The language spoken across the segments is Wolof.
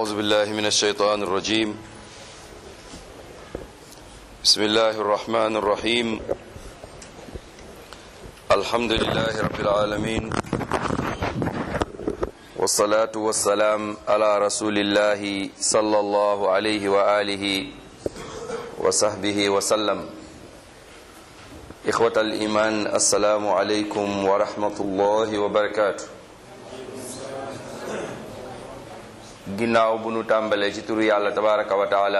أعوذ بالله من الشيطان الرجيم بسم الله الرحمن الرحيم الحمد لله رب العالمين والصلاة والسلام على رسول الله صلى الله عليه وآله وصحبه وسلم إخوة الإيمان السلام عليكم ورحمة الله وبركاته ginnaaw bu nu tàmbalee ci turu yàlla tabaraka wa taala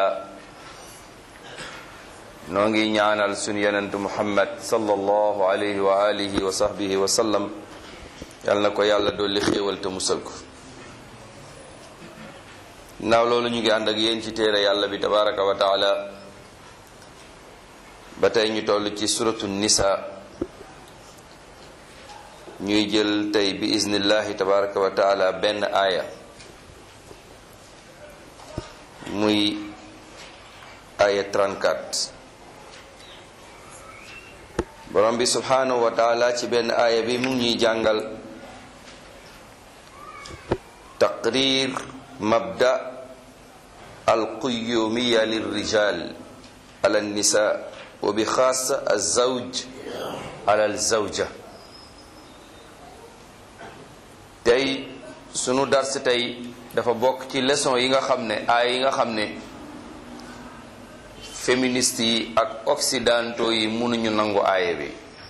noo ngi ñaanal sunu yenentu muhammad sallallahu alayhi wa alihi wa sahbihi wa sallam yal na ko yàlla dolli xéewal te musal ko ginnaaw loolu ñu ngi ànd ak yéen ci téere yàlla bi tabaraka wa taala ba tey ñu toll ci suratu nisa ñuy jël tey bi iznillahi tabaraka wa taala benn aaya muy aya 34 borom bi subhanahu wa taala ci benn aaya bi mu ngi ñuy jàngal taqrir mabda alquyumiya lirrijal ala nisa wa bi xaasa alzawj ala alzawja tey sunu dars tey dafa bokk ci leçon yi nga xam ne ay yi nga xam ne féministes yi ak occidentaux yi mënuñu nangu aaye bi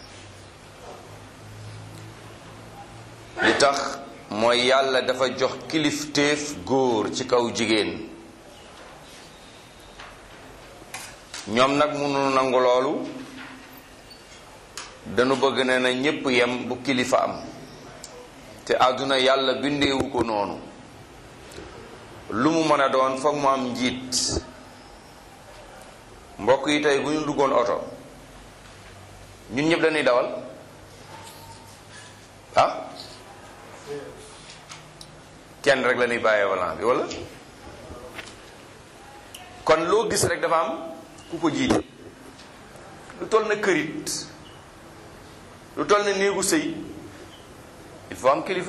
li tax mooy yàlla dafa jox kilifteef góor ci kaw jigéen ñoom nag mënuñu nangu loolu dañu bëgg ne na ñépp yem bu kilifa am te àdduna yàlla bindeewu ko noonu lu mu mën a doon foog mu am njiit mbokk yi tey bu ñu duggoon oto ñun ñëpp dañuy dawal ah kenn rek la ñuy bàyyee volant bi walla kon loo gis rek dafa am ku ko jiite lu toll na kërit lu toll na néegu sëy il faut am kilifa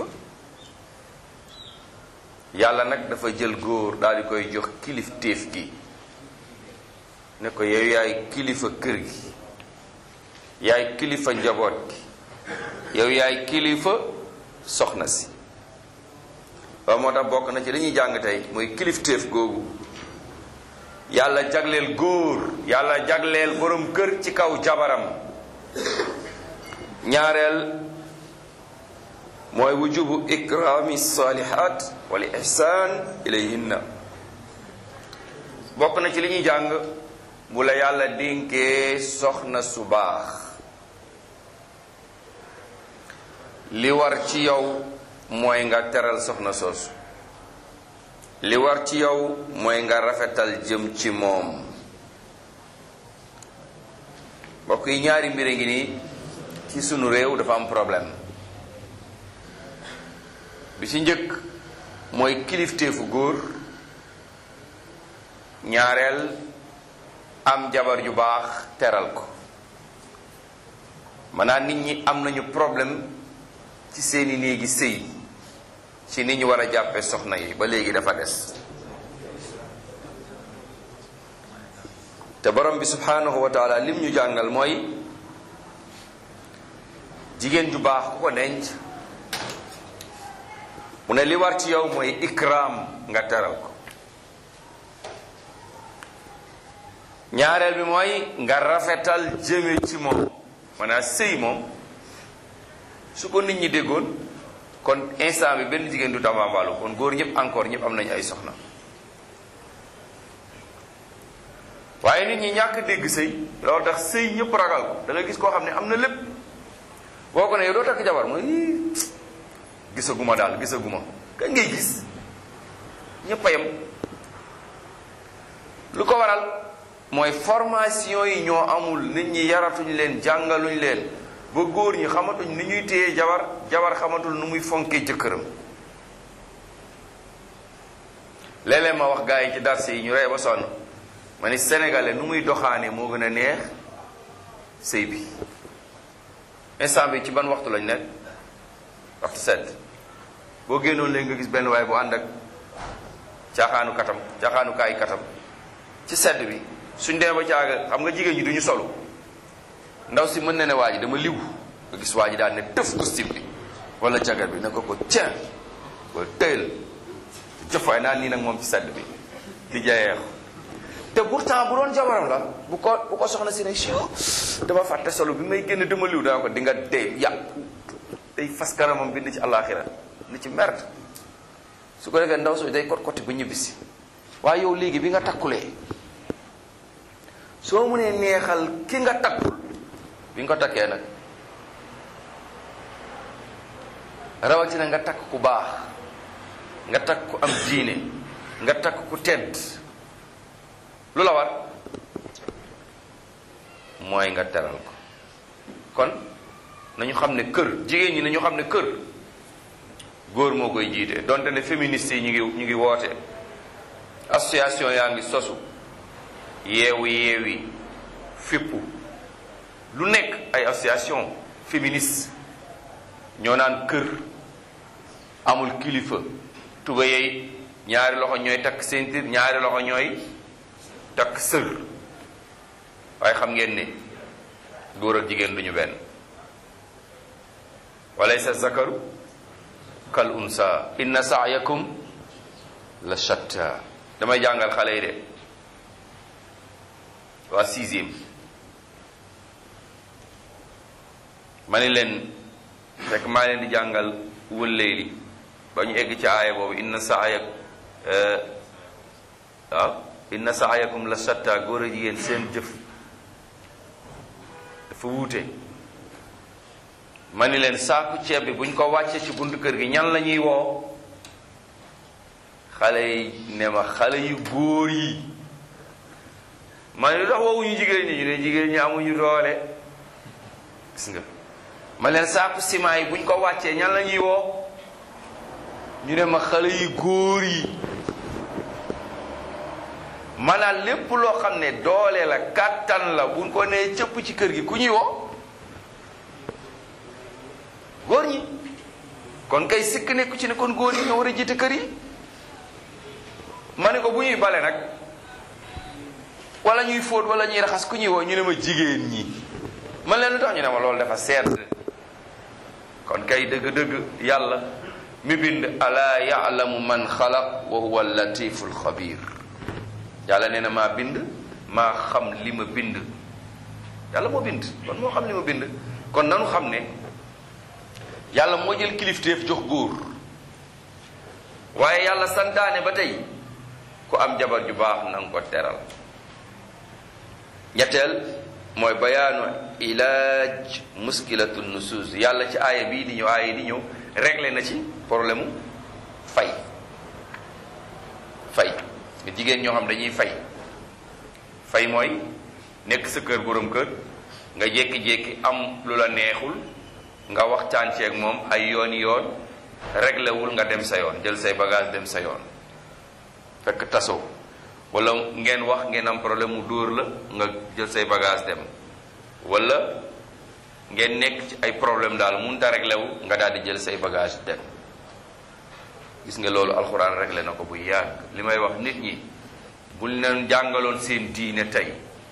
yàlla nag dafa jël góor daal di koy jox kilif téef gi ne ko yow yaay kilifa kër gi yaay kilifa njaboot gi yow yaay kilifa soxna si waaw moo tax bokk na ci li ñuy jàng tey mooy kilif téef googu yàlla jagleel góor yàlla jagleel borom kër ci kaw jabaram ñaareel mooy wujubu ikrami salihat wal ihsan ilayhinna bokk na ci li ñuy jàng bu la yàlla dénkee soxna su baax li war ci yow mooy nga teral soxna soosu li war ci yow mooy nga rafetal jëm ci moom mbokk yi ñaari mbir ngi nii ci sunu réew dafa am problème bi ci njëkk mooy kilifteefu góor ñaareel am jabar ju baax teral ko maanaam nit ñi am nañu problème ci seeni néegi sëy ci ni ñu war a jàppe soxna yi ba léegi dafa des te borom bi subhanahu wa taala lim ñu jàngal mooy jigéen ju baax ku ko denc mu ne li war ci yow mooy ikram nga teral ko ñaareel bi mooy nga rafetal jëme ci moom maanaam sëy moom su ko nit ñi déggoon kon instant bi benn jigéen du tambaambalu kon góor ñëpp encore ñëpp am nañu ay soxna waaye nit ñi ñàkk dégg sëy loolu tax sëy ñëpp ragal ko da nga gis koo xam ne am na lépp boo ko ne yow doo takk jabar mooy gisaguma daal gisaguma kañ ngay gis ñëpp a yem lu ko waral mooy formation yi ñoo amul nit ñi yaratuñ leen jàngaluñ leen ba góor ñi xamatuñ ni ñuy téye jabar jabar xamatul nu muy fonkee jëkkëram léeg-léeg ma wax gars yi ci darse yi ñu rey ba sonn ma ni sénégalais nu muy doxaane moo gën a neex sëy bi instant bi ci ban waxtu lañ nekk waxtu sedd boo génnoon léegi nga gis benn waay bu ànd ak caaxaanu katam caaxaanu kaay katam ci sedd bi suñ demee ba caaga xam nga jigéen ñi duñu solu ndaw si mën na ne waa ji dama liw nga gis waa ji daal ne tëf costume bi wala jagar bi ne ko ko tiens wala tëyal jëfaay naa nii nag moom ci sedd bi di jayeex te pourtant bu doon jabaram la bu ko bu ko soxna si ne sio dama fàtte solo bi may génn dama liw danga ko di nga dee yàq day fas karamam bind ci àllaaxira ni ci merde su ko defee ndaw soo day kot koti ba ñibbisi waaye yow léegi bi nga takkulee soo mënee neexal ki nga takkul bi nga ko takkee nag rawatina nga takk ku baax nga takk ku am diine nga takk ku tedd lu la war mooy nga teral ko kon nañu xam ne kër jigéen ñi nañu xam ne kër góor moo koy jiite donte ne féministes yi ñu ngi ñu ngi woote association yaa ngi sosu yeewu yeewi fippu lu nekk ay association féministe ñoo naan kër amul kilifa tuba yey ñaari loxo ñooy takk ceinture ñaari loxo ñooy takk sër waaye xam ngeen ne góor ak jigéen duñu benn walaysa zakaru kal unsa inna sa'yakum la shatta damay jàngal xale yi de waa sixième ma ni leen fekk maa leen di jàngal wëlleeli ba ñu egg ci aaya boobu inna sa'yak waaw inna sa'yakum la shatta góor a jigéen seen jëf dafa wuute ma ni leen saaku ceeb bi buñ ko wàccee ci buntu kër gi ñan la ñuy woo xale yi ne ma xale yu góor yi ma ne lu tax woowuñu jigéen ñi ñu ne jigéen ñi amuñu doole gis nga ma leen saaku ciment yi buñ ko wàccee ñan la ñuy woo ñu ne ma xale yu góor yi maanaam lépp loo xam ne doole la kàttan la buñ ko nee cëpp ci kër gi ku ñuy woo góor ñi kon kay sikk nekku ci ne kon góor yi ñoo war a jiite kër yi ma ne ko bu ñuy bale nag wala ñuy fóot wala ñuy raxas ku ñuy woo ñu ne ma jigéen ñi man leen lu tax ñu ne ma loolu dafa sedd kon kay dëgg-dëgg yàlla mi bind ala yaalamu man xalaq wa huwa latiful xabir yàlla nee na maa bind maa xam li ma bind yàlla moo bind kon moo xam li ma bind kon nanu xam ne yàlla moo jël kilifteef jox góor waaye yàlla santaane ba tey ku am jabar ju baax na nga ko teral ñetteel mooy bayaanu ilaaj muskilatu nusuus yàlla ci aaya bii di ñëw aaya di ñëw réglé na ci problème mu fay fay nga jigéen ñoo xam dañuy fay fay mooy nekk sa kër borom kër nga jékki-jékki am lu la neexul nga waxtaan ceeg moom ay yooni yoon réglé wul nga dem sa yoon jël say bagage dem sa yoon fekk tasoo wala ngeen wax ngeen am problème mu dóor la nga jël say bagage dem wala ngeen nekk ci ay problème daal mun ta réglé wu nga daal di jël say bagage dem gis nga loolu alxuraan réglé na ko bu yàgg li may wax nit ñi buñ leen jàngaloon seen diine tey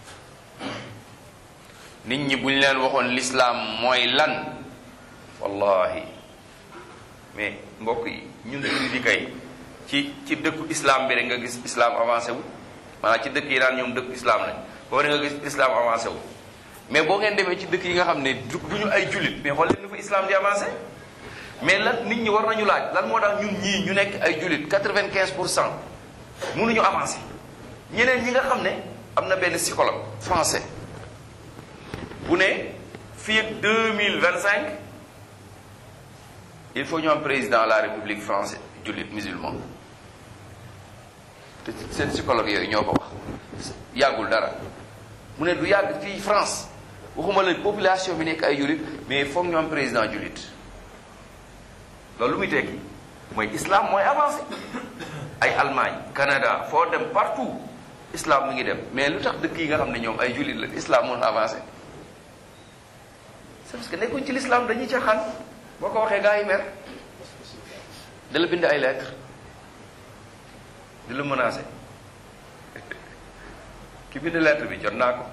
nit ñi buñ leen waxoon lislaam mooy lan wallahi mais mbokk yi ñun jullit yi kay ci ci dëkku islam bi rek nga gis islam avancé wu maanaam ci dëkk yi naan ñoom dëkku islam lañ boo nga gis islam avancé wu mais boo ngeen demee ci dëkk yi nga xam ne du ñu ay jullit mais xool leen ni fa islam di avancé mais lan nit ñi war nañu laaj lan moo tax ñun ñii ñu nekk ay jullit quatre-vingt-quinze pour cent mënuñu avancé ñeneen ñi nga xam ne am na benn psychologue français bu ne fii ak deux mille vingt cinq il faut ñu am président de la république français jullit musulman te seen psychologue yooyu ñoo ko wax yàggul dara mu ne du yàgg fii France waxuma la population bi nekk ay jullit mais foog ñu am président jullit loolu lu muy tekki mooy islam mooy avancé ay Allemagne Canada foo dem partout islam mu ngi dem mais lu tax dëkk yi nga xam ne ñoom ay jullit la islam mun avancé c'est parce que nekkuñ ci l'islam dañuy caaxaan boo ko waxee gaa yi mer da la bind ay lettre di la menacé ki bind lettre bi jot naa ko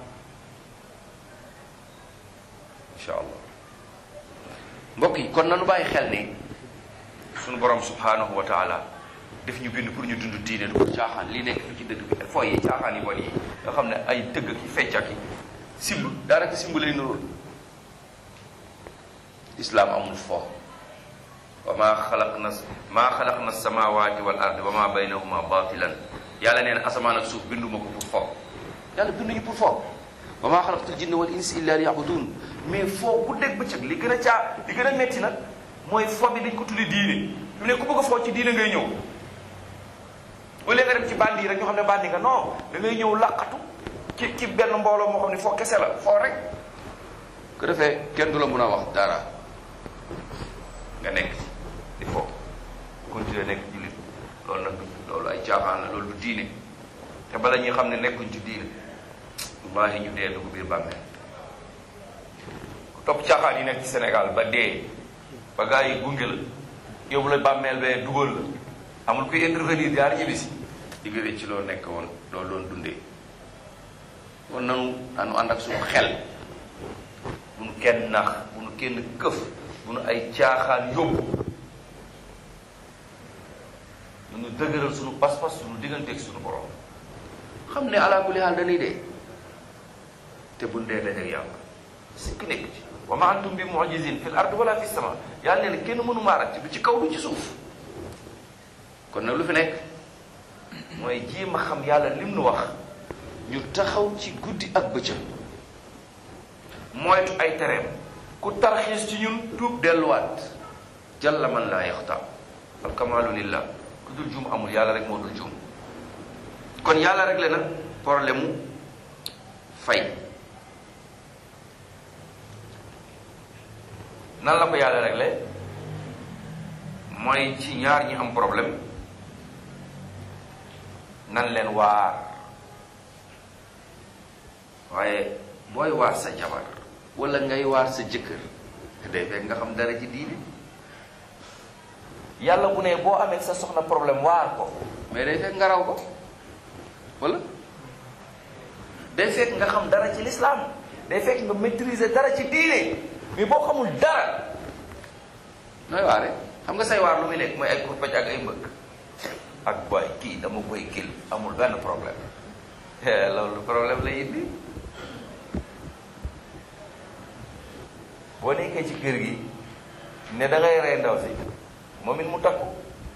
incha allah mbokk yi kon nanu bàyyi xel ni sunu borom subhanahu wa taala def ñu bind pour ñu dund diine du ko caaxaan li nekk fi ci dëkk bi foo yi caaxaan yi bon yi nga xam ne ay tëgg ki fecc ak simb daanaka simb lay nuróol islaam amul fo wa maa xalaq na maa xalaq na samawati wal ard wa maa baynahuma batilan yàlla nee na asamaan ak suuf binduma ko pour fo yàlla binduñu pour fo wa maa xalaqtul jinna wal insa illa liyabudun mais foo bu dégg bëccëg li gën a caa li gën a metti nag mooy fo bi dañ ko tuddi diine fi mu ne ku bëgg a foo ci diine ngay ñëw au lieu nga dem ci bandi yi rek ñu xam ne bandi nga non da ngay ñëw laqatu ci ci benn mbooloo moo xam ne foo kese la foo rek ko defee kenn du la mun a wax dara nga nekk ci di foo continuer nekk jullit loolu nag loolu ay caaxaan la loolu du diine te bala ñuy xam ne nekkuñ ci diine wallahi ñu dee dugg biir bàmmeel ku topp caaxaan yi nekk ci Sénégal ba dee ba gaa yi gunge la yóbbu la bàmmeel bee dugal la amul kuy intervenir jaar ñibbi si di nga ci loo nekk woon loolu doon dundee kon nanu anu ànd ak suñu xel bu nu kenn nax bu nu kenn këf bu nu ay caaxaan yóbbu nu dëgëral suñu pas-pas suñu digganteeg suñu borom xam ne ala kulli haal dañuy dee te bu dee dajeeg yàlla sikk nekk ci wa ma antum bi mu'jizin fil ard wala fi sama yàlla ne kenn mënu maa ràcc du ci kaw du ci suuf kon nag lu fi nekk mooy jéem a xam yàlla lim nu wax ñu taxaw ci guddi ak bëccëg moytu ay tereem ku tarxiis ci ñun tuub delluwaat jalla man laa yaxta al kamaalu lillah ku dul juum amul yàlla rek moo dul juum kon yàlla rek le na problème mu fay nan la ko yàlla réglé mooy ci ñaar ñi am problème nan leen waar waaye booy waar sa jabar wala ngay waar sa jëkkër day fekk nga xam dara ci diine yàlla bu ne boo amee sa soxna problème waar ko mais day fekk nga raw ko wala day fekk nga xam dara ci lislaam day fekk nga maîtriser dara ci diine mais boo xamul dara nooy waare xam nga say waar lu muy nekk mooy ay kurpaj ak ay mbëgg ak boy kii dama koy kil amul benn problème loolu problème lay indi boo nekkee ci kër gi ne da ngay rey ndaw si moom it mu takku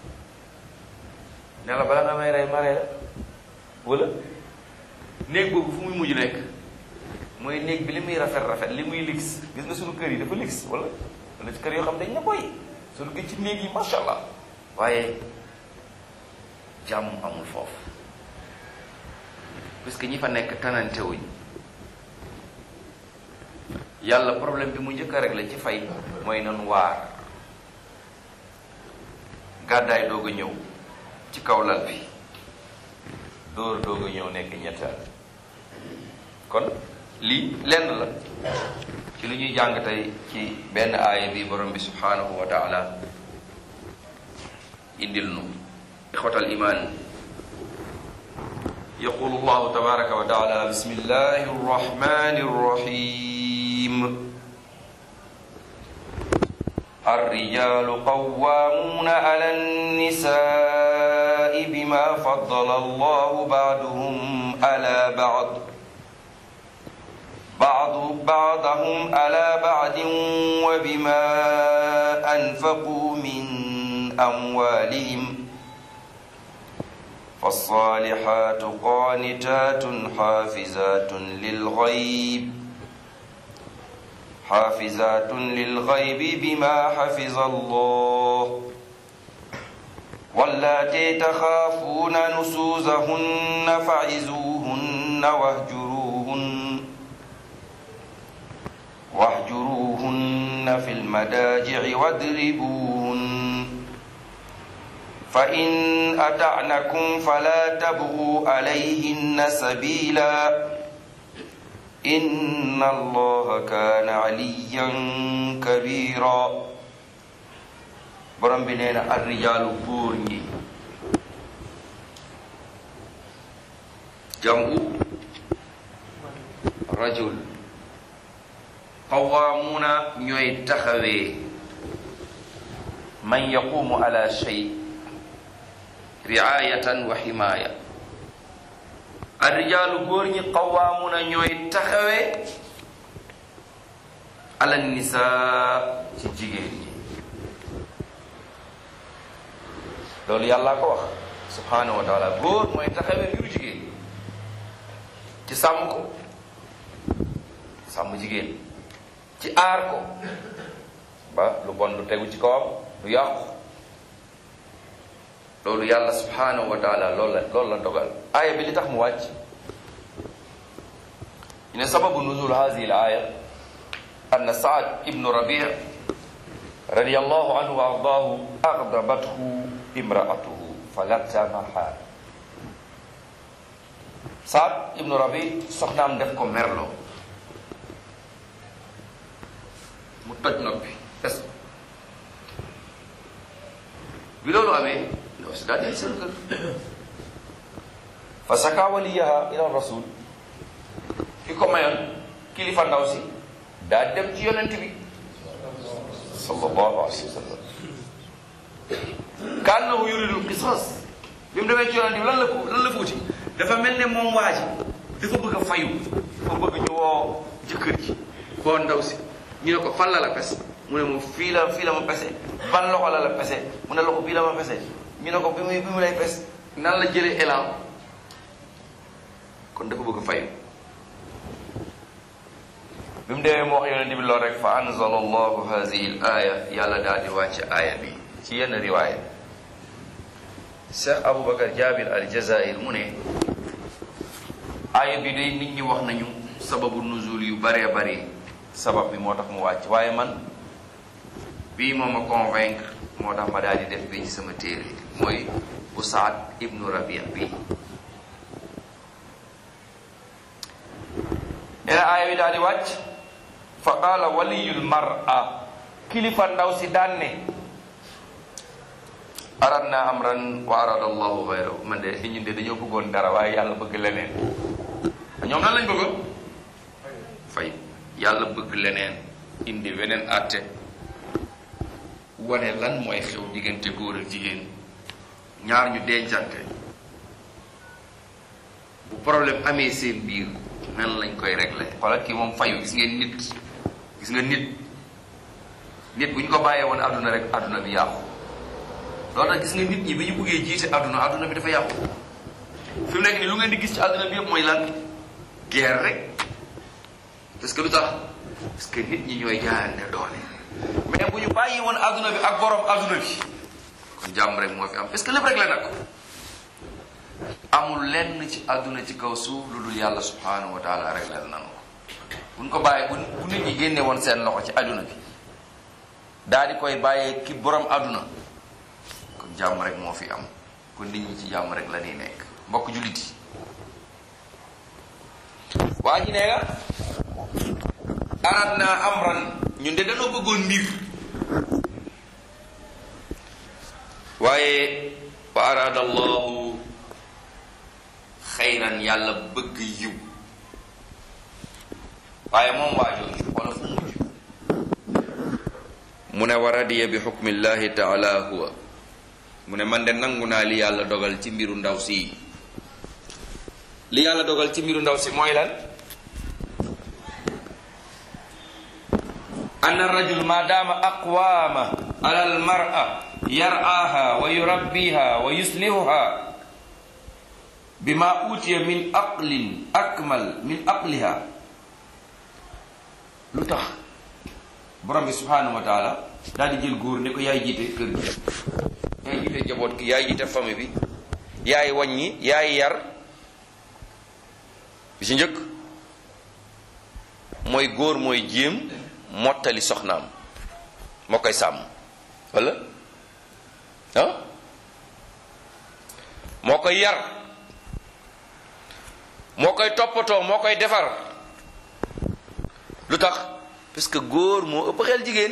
ne la bala nga may rey ma rey la wala néeg boobu fu muy mujj nekk mooy néeg bi li muy rafet rafet li muy lix gis nga suñu kër yi dafa lix wala wala ci kër yoo xam dañ ne boy suñu gis ci néeg yi macha allah waaye jàmm amul foofu parce que ñi fa nekk tanante wuñ yàlla problème bi mu njëkk a réglé ci fay mooy nanu waar gàddaay doog a ñëw ci kaw lal bi dóor doog a ñëw nekk ñetteel kon lii lenn la ci lu ñuy jàng tey ci benn aaya bi borom bi subhanahu wa taala indil nu ixwatal iman يقول الله تبارك وتعالى بسم الله الرحمن الرحيم الرجال قوامون على النساء بما فضل الله بعضهم على بعض بعض بعضهم على بعض وبما أنفقوا من أموالهم فالصالحات قانتات حافظات للغيب حافظات للغيب بما حفظ الله واللاتي تخافون نسوزهن فعزوهن واهجروهن واهجروهن في المداجع واضربوهن فإن أطعنكم فلا تبغوا عليهن سبيلا إن الله كان عليا كبيرا borom bi nee na arrijaalu góor ñi jamu rajul qawaamuuna ñooy taxawee man yaqumu ala shay riayatan wa ximaaya arrijaalu góor ñi qawaamuuna ñooy taxawee ala nisaa ci jigéen ñi loolu yàlla ko wax subhanahu wa taala góor mooy taxawee mbiru jigéen ci sàmm ko sàmm jigéen ci aar ko ba lu bon lu tegu ci kawam lu yàqu loolu yàlla subhanahu wa taala loolu la loolu la dogal aaya bi li tax mu wàcc ñu ne sababu nuzul hadihi al aaya anna saad ibnu rabi radiyallahu anhu wa ardaahu agdabathu imraatuhu falatamaha saad ibnu rabi soxnaam def ko merloo mu toj noppi est bi loolu amee ndaw si daal di seen kër fa saka waliyaha ila rasul ki ko mayoon kilifa ndaw si daa dem ci yonent bi sallallahu alayhi wa sallam kaannahu yuridul qisas bi mu demee ci yonent bi lan la ko lan la fuuti dafa mel ne moom waa ji dafa bëgg a fayu dafa bëgg ñu woo jëkkër ji woo ndaw si ñu ne ko fan la la pes mu ne moom fii la fii la ma pese ban loxo la la pese mu ne loxo bii la ma pese ñu ne ko bi muy bi mu lay pes nan la jëlee élan kon dafa bëgg a fayu bi mu demee mu wax yonent bi lool rek fa anzala allahu hadihi l aaya yàlla daal di wàcc aaya bi ci yenn riwaaya cheikh aboubacar jabir al jazair mu ne aaya bi day nit ñi wax nañu sababu nuzul yu baree bari sabab bi moo tax mu wàcc waaye man bii moo ma convaincre moo tax ma daal di def bi ci sama téere mooy usaad ibnu rabia bii ena aaya bi daal di wàcc fa qaala waliyul mar'a kilifa ndaw si daan ne aradna amran wa arada allahu xayrahu man de ñun de dañoo bëggoon dara waaye yàlla bëgg leneen ñoom lan lañ bëggoon fay yàlla bëgg leneen indi weneen àtte wane lan mooy xew diggante góor ak jigéen ñaar ñu dencante bu problème amee seen biir nan lañ koy régler xoolal kii moom fayu gis ngeen nit gis nga nit nit bu ñu ko bàyyee woon àdduna rek àdduna bi yàqu loolu tax gis nga nit ñi bi ñu bëggee jiite àdduna àdduna bi dafa yàqu fi mu nekk nii lu ngeen di gis ci àdduna bi yëpp mooy lan guerre rek parce que lu tax parce que nit ñi ñooy jaayante doole mais bu ñu bàyyi woon àdduna bi ak borom àdduna bi kon jàmm rek moo fi am parce que lépp rek la nag amul lenn ci àdduna ci kaw suuf lu dul yàlla subhanahu wa taala rek la nanu ko buñ ko bàyyi bu bu nit ñi génne woon seen loxo ci àdduna bi daal di koy bàyyee ki borom àdduna kon jàmm rek moo fi am kon nit ñi ci jàmm rek la ñuy nekk mbokk jullit yi waa ji nee nga arat naa amran ñun de dañoo bëggoon mbir waaye wa arada allahu xayran yàlla bëgg yiw waaye moom waajooju wala fu mujj mu ne wa radiya bi xukmillahi taala huwa mu ne man de nangu naa li yàlla dogal ci mbiru ndaw si li yàlla dogal ci mbiru ndaw si mooy lan anna rajul ma daama aqwaama ala almar'a yar'aha wa yurabbiha wa yuslihuha bima utiya min aqlin akmal min aqliha lu tax borom bi subhanahu wa taala daal di jël góor ne ko yaay jiite kër gi yaay jiite njaboot gi yaay jiite famille bi yaay wàññi yaay yar bi ci njëkk mooy góor mooy jéem mottali soxnaam moo koy sàmm wala ah moo koy yar moo koy toppatoo moo koy defar lu tax parce que góor moo ëpp xel jigéen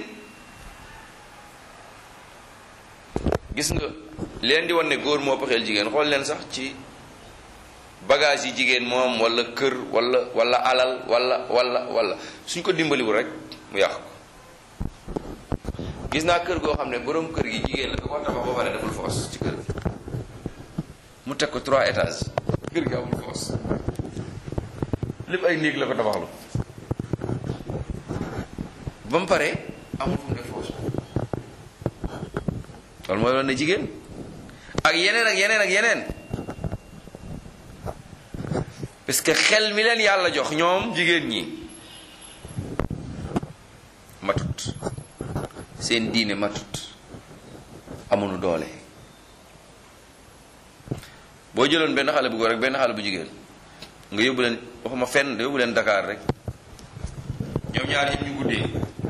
gis nga leen di wan ne góor moo ëpp xel jigéen xool leen sax ci bagage yi jigéen moom wala kër wala wala alal wala wala wala suñ ko dimbaliwul rek mu yàq ko gis naa kër goo xam ne borom kër gi jigéen la ko ko tabax ba pare deful foos ci kër gi mu teg ko trois étages kër gi amul foos lépp ay néeg la ko tabaxlu ba mu pare amul fu mu def foos loolu mooy loon ne jigéen ak yeneen ak yeneen ak yeneen parce que xel mi leen yàlla jox ñoom jigéen ñi matut seen diine matut amuñu doole boo jëloon benn xale bu góor rek benn xale bu jigéen nga yóbbu leen waxuma fenn yóbbu leen Dakar rek ñoom ñaar ñëpp ñu guddee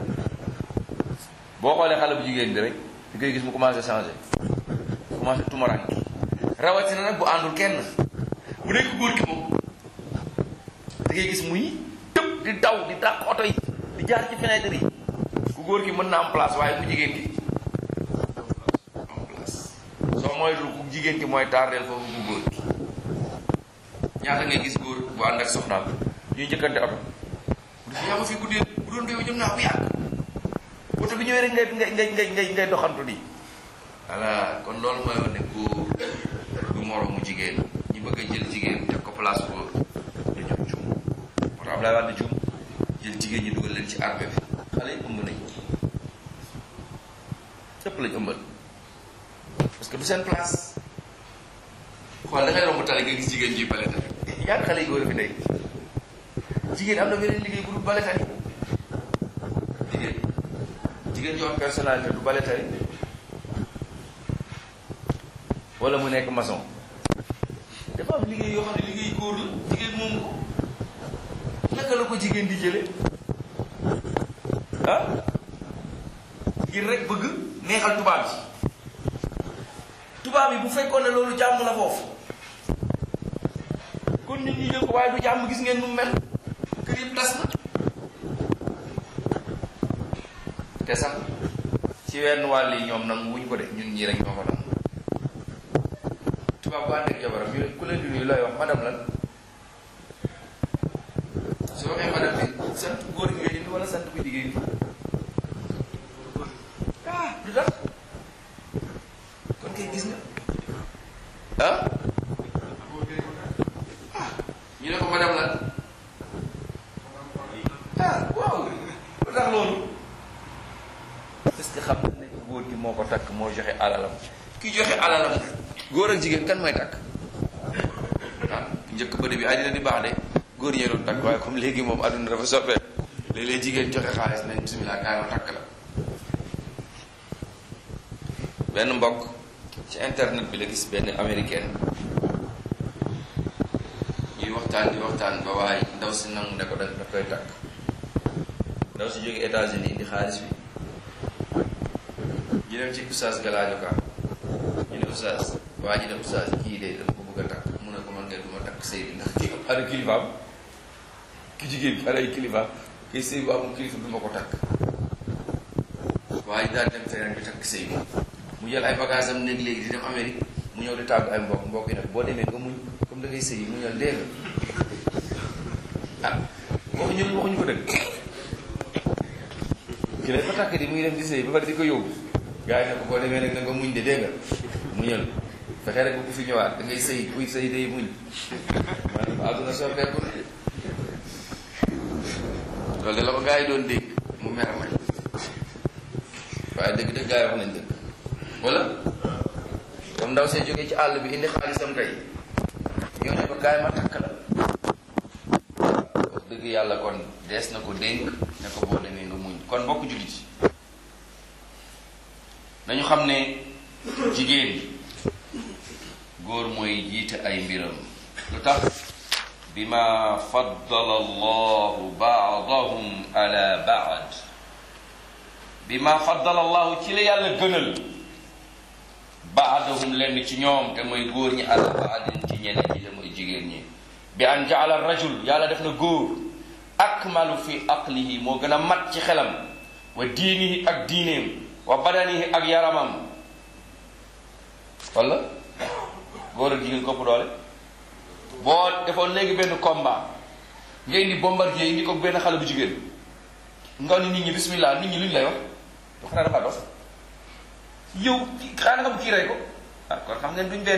boo xoolee xale bu jigéen bi rek di koy gis mu commencé changé commencé tumaranki rawatina nag bu àndul kenn bu nekk góor ki moom da ngay gis muy tëb di daw di dàq oto yi di jaar ci fenêtre yi ku góor ki mën na am place waaye ku jigéen ki am place soo moytul ku jigéen ki mooy tardeel foofu ku góor ki ñaata ngay gis góor bu ànd ak soxnaam ñuy njëkkante oto bu dee yaa ma fi guddee bu doon réew jëm naa bu yàgg oto bi ñëwee rek ngay ngay ngay ngay ngay ngay doxantu di voilà kon loolu mooy wane ne góor du moroomu jigéen ñi bëgg a jël jigéen teg ko place góor dañoo juum moo tax Abdoulaye Wade juum jël jigéen ñi dugal leen ci armée bi xale yi ëmb nañ ñëpp lañ ëmbal parce que du seen place xool da ngay romb tali nga gis jigéen ji bale tali ñaar xale yi góor a fi nekk jigéen am na beneen liggéey bu dul bale tali jigéen jigéen ju am personnalité du bale tali wala mu nekk maçon dafa am liggéey yoo xam ne liggéey góor la jigéen moom ko naka la ko jigéen di jële ah ngir rek bëgg neexal tubaab yi tubaab yi bu fekkoon ne loolu jàmm la foofu kon nit ñi jël ko waaye du jàmm gis ngeen nu mel kër yëpp tas na te sax ci wenn wàll yi ñoom nag wuñ ko de ñun ñii rek ñoo ko nangu tubaab bu ànd ak jabaram ñu ne ku leen di nuyu looy wax madame lan su waxee madame bi sant góor gi ngay indi wala sant bu jigéen bi ah lu tax kon kay gis nga ah ñu ne ko madame lan ah waaw lu tax loolu parce que xam na ne góor gi moo ko takk moo joxe alalam ki joxe alalam góor ak jigéen kan mooy takk ah njëkk bëri bi àddina di baax de góor ñee doon takk waaye comme léegi moom àdduna dafa soppee léeg-léeg jigéen joxe xaalis nañ bismillah kaay ma takk la benn mbokk ci internet bi la gis benn américaine ñuy waxtaan di waxtaan ba waaye ndaw si nangu ne ko da da koy takk ndaw si jóge États-Unis indi xaalis bi ñu dem ci oustaz galaajo ka ñu ne oustaz waa ji ne oustaz kii de dama ko bëgg a takk mu ne ko man ngay duma takk sëy bi ndax kii ana kilifaam ki jigéen bi ana ay kilifaam kii sëy bu amul kilifa duma ko takk waa ji daal dem feneen bi takk sëy bi mu jël ay bagage am néeg léegi di dem Amérique mu ñëw di tàggu ay mbokk mbokk yi nag boo demee nga muñ comme da ngay sëy yi mu ñëw dee nga ah waxuñu waxuñu ko dëgg ki lay fa takk di muy dem di sëy ba pare di ko yóbbu gars yi ne ko boo demee nag na nga muñ de dégg nga muñal fexe rek bu fi ñëwaat da ngay sëy kuy sëy day muñ maanaam àdduna soppeeku na loolu de la ko gars yi doon dégg mu mer may waaye dëgg dëgg gars yi wax nañ dëgg wala comme ndaw see jógee ci àll bi indi xaalisam tey ñoo ne ko gaay ma takk la wax dëgg yàlla kon dees na ko dénk ne ko boo demee nga muñ kon mbokk jullit yi nañu xam ne jigéen góor mooy jiite ay mbiram lu tax bima faddala allahu baadahum ala baad bima faddala allahu ci la yàlla gënal baadahum lenn ci ñoom te mooy góor ñi ala baadin ci ñeneen ñi te mooy jigéen ñi bi an jaala rajul yàlla def na góor akmalu fi aqlihi moo gën a mat ci xelam wa diinihi ak diineem wa badanihi ak yaramam wala góor ak jigéen kopp doole boo defoon léegi benn combat nga indi bombardier indi ko benn xale bu jigéen nga ni nit ñi bismillah nit ñi luñ lay wax du xanaa dafa dos yow xanaa nga bu kii rey ko ah kon xam ngeen duñ benn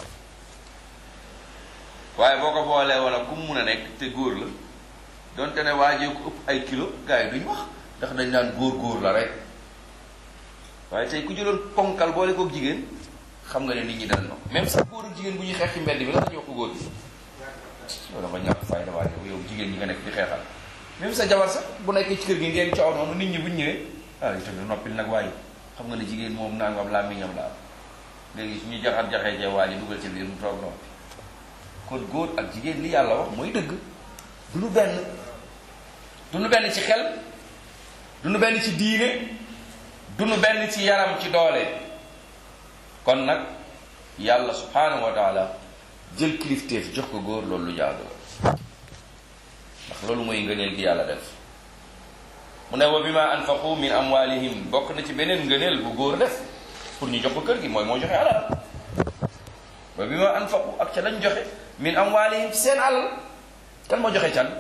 waaye boo ko boolee wala ku mu mun a nekk te góor la donte ne waajee ko ëpp ay kilo gars yi duñ wax ndax dañ naan góor góor la rek waaye tey ku jëloon ponkal boole kook jigéen xam nga ne nit ñi dal no même sax góor ak jigéen bu ñuy xeex ci mbedd bi la dañuy wax ko góor bi loolu dafa ñàkk fayda waaye yow jigéen ñi nga nekk di xeexal même sa jabar sax bu nekkee ci kër gi ngeen coow noonu nit ñi buñ ñëwee ah itam noppil nag waaye xam nga ne jigéen moom nangam laa miñam la am léegi su ñu jaxat jaxee cee waa ji dugal ci biir mu toog noppi kon góor ak jigéen li yàlla wax mooy dëgg du nu benn du nu benn ci xel du nu benn ci diine du nu benn ci yaram ci doole kon nag yàlla subhanahu wa taala jël kilifteef jox ko góor loolu lu jaadu la ndax loolu mooy ngëneel gi yàlla def mu ne wa bima anfaqu min amwalihim bokk na ci beneen ngëneel bu góor def pour ñu jox ko kër gi mooy moo joxe alal wa bima anfaqu ak ca lañ joxe min amwalihim ci seen alal kan moo joxe can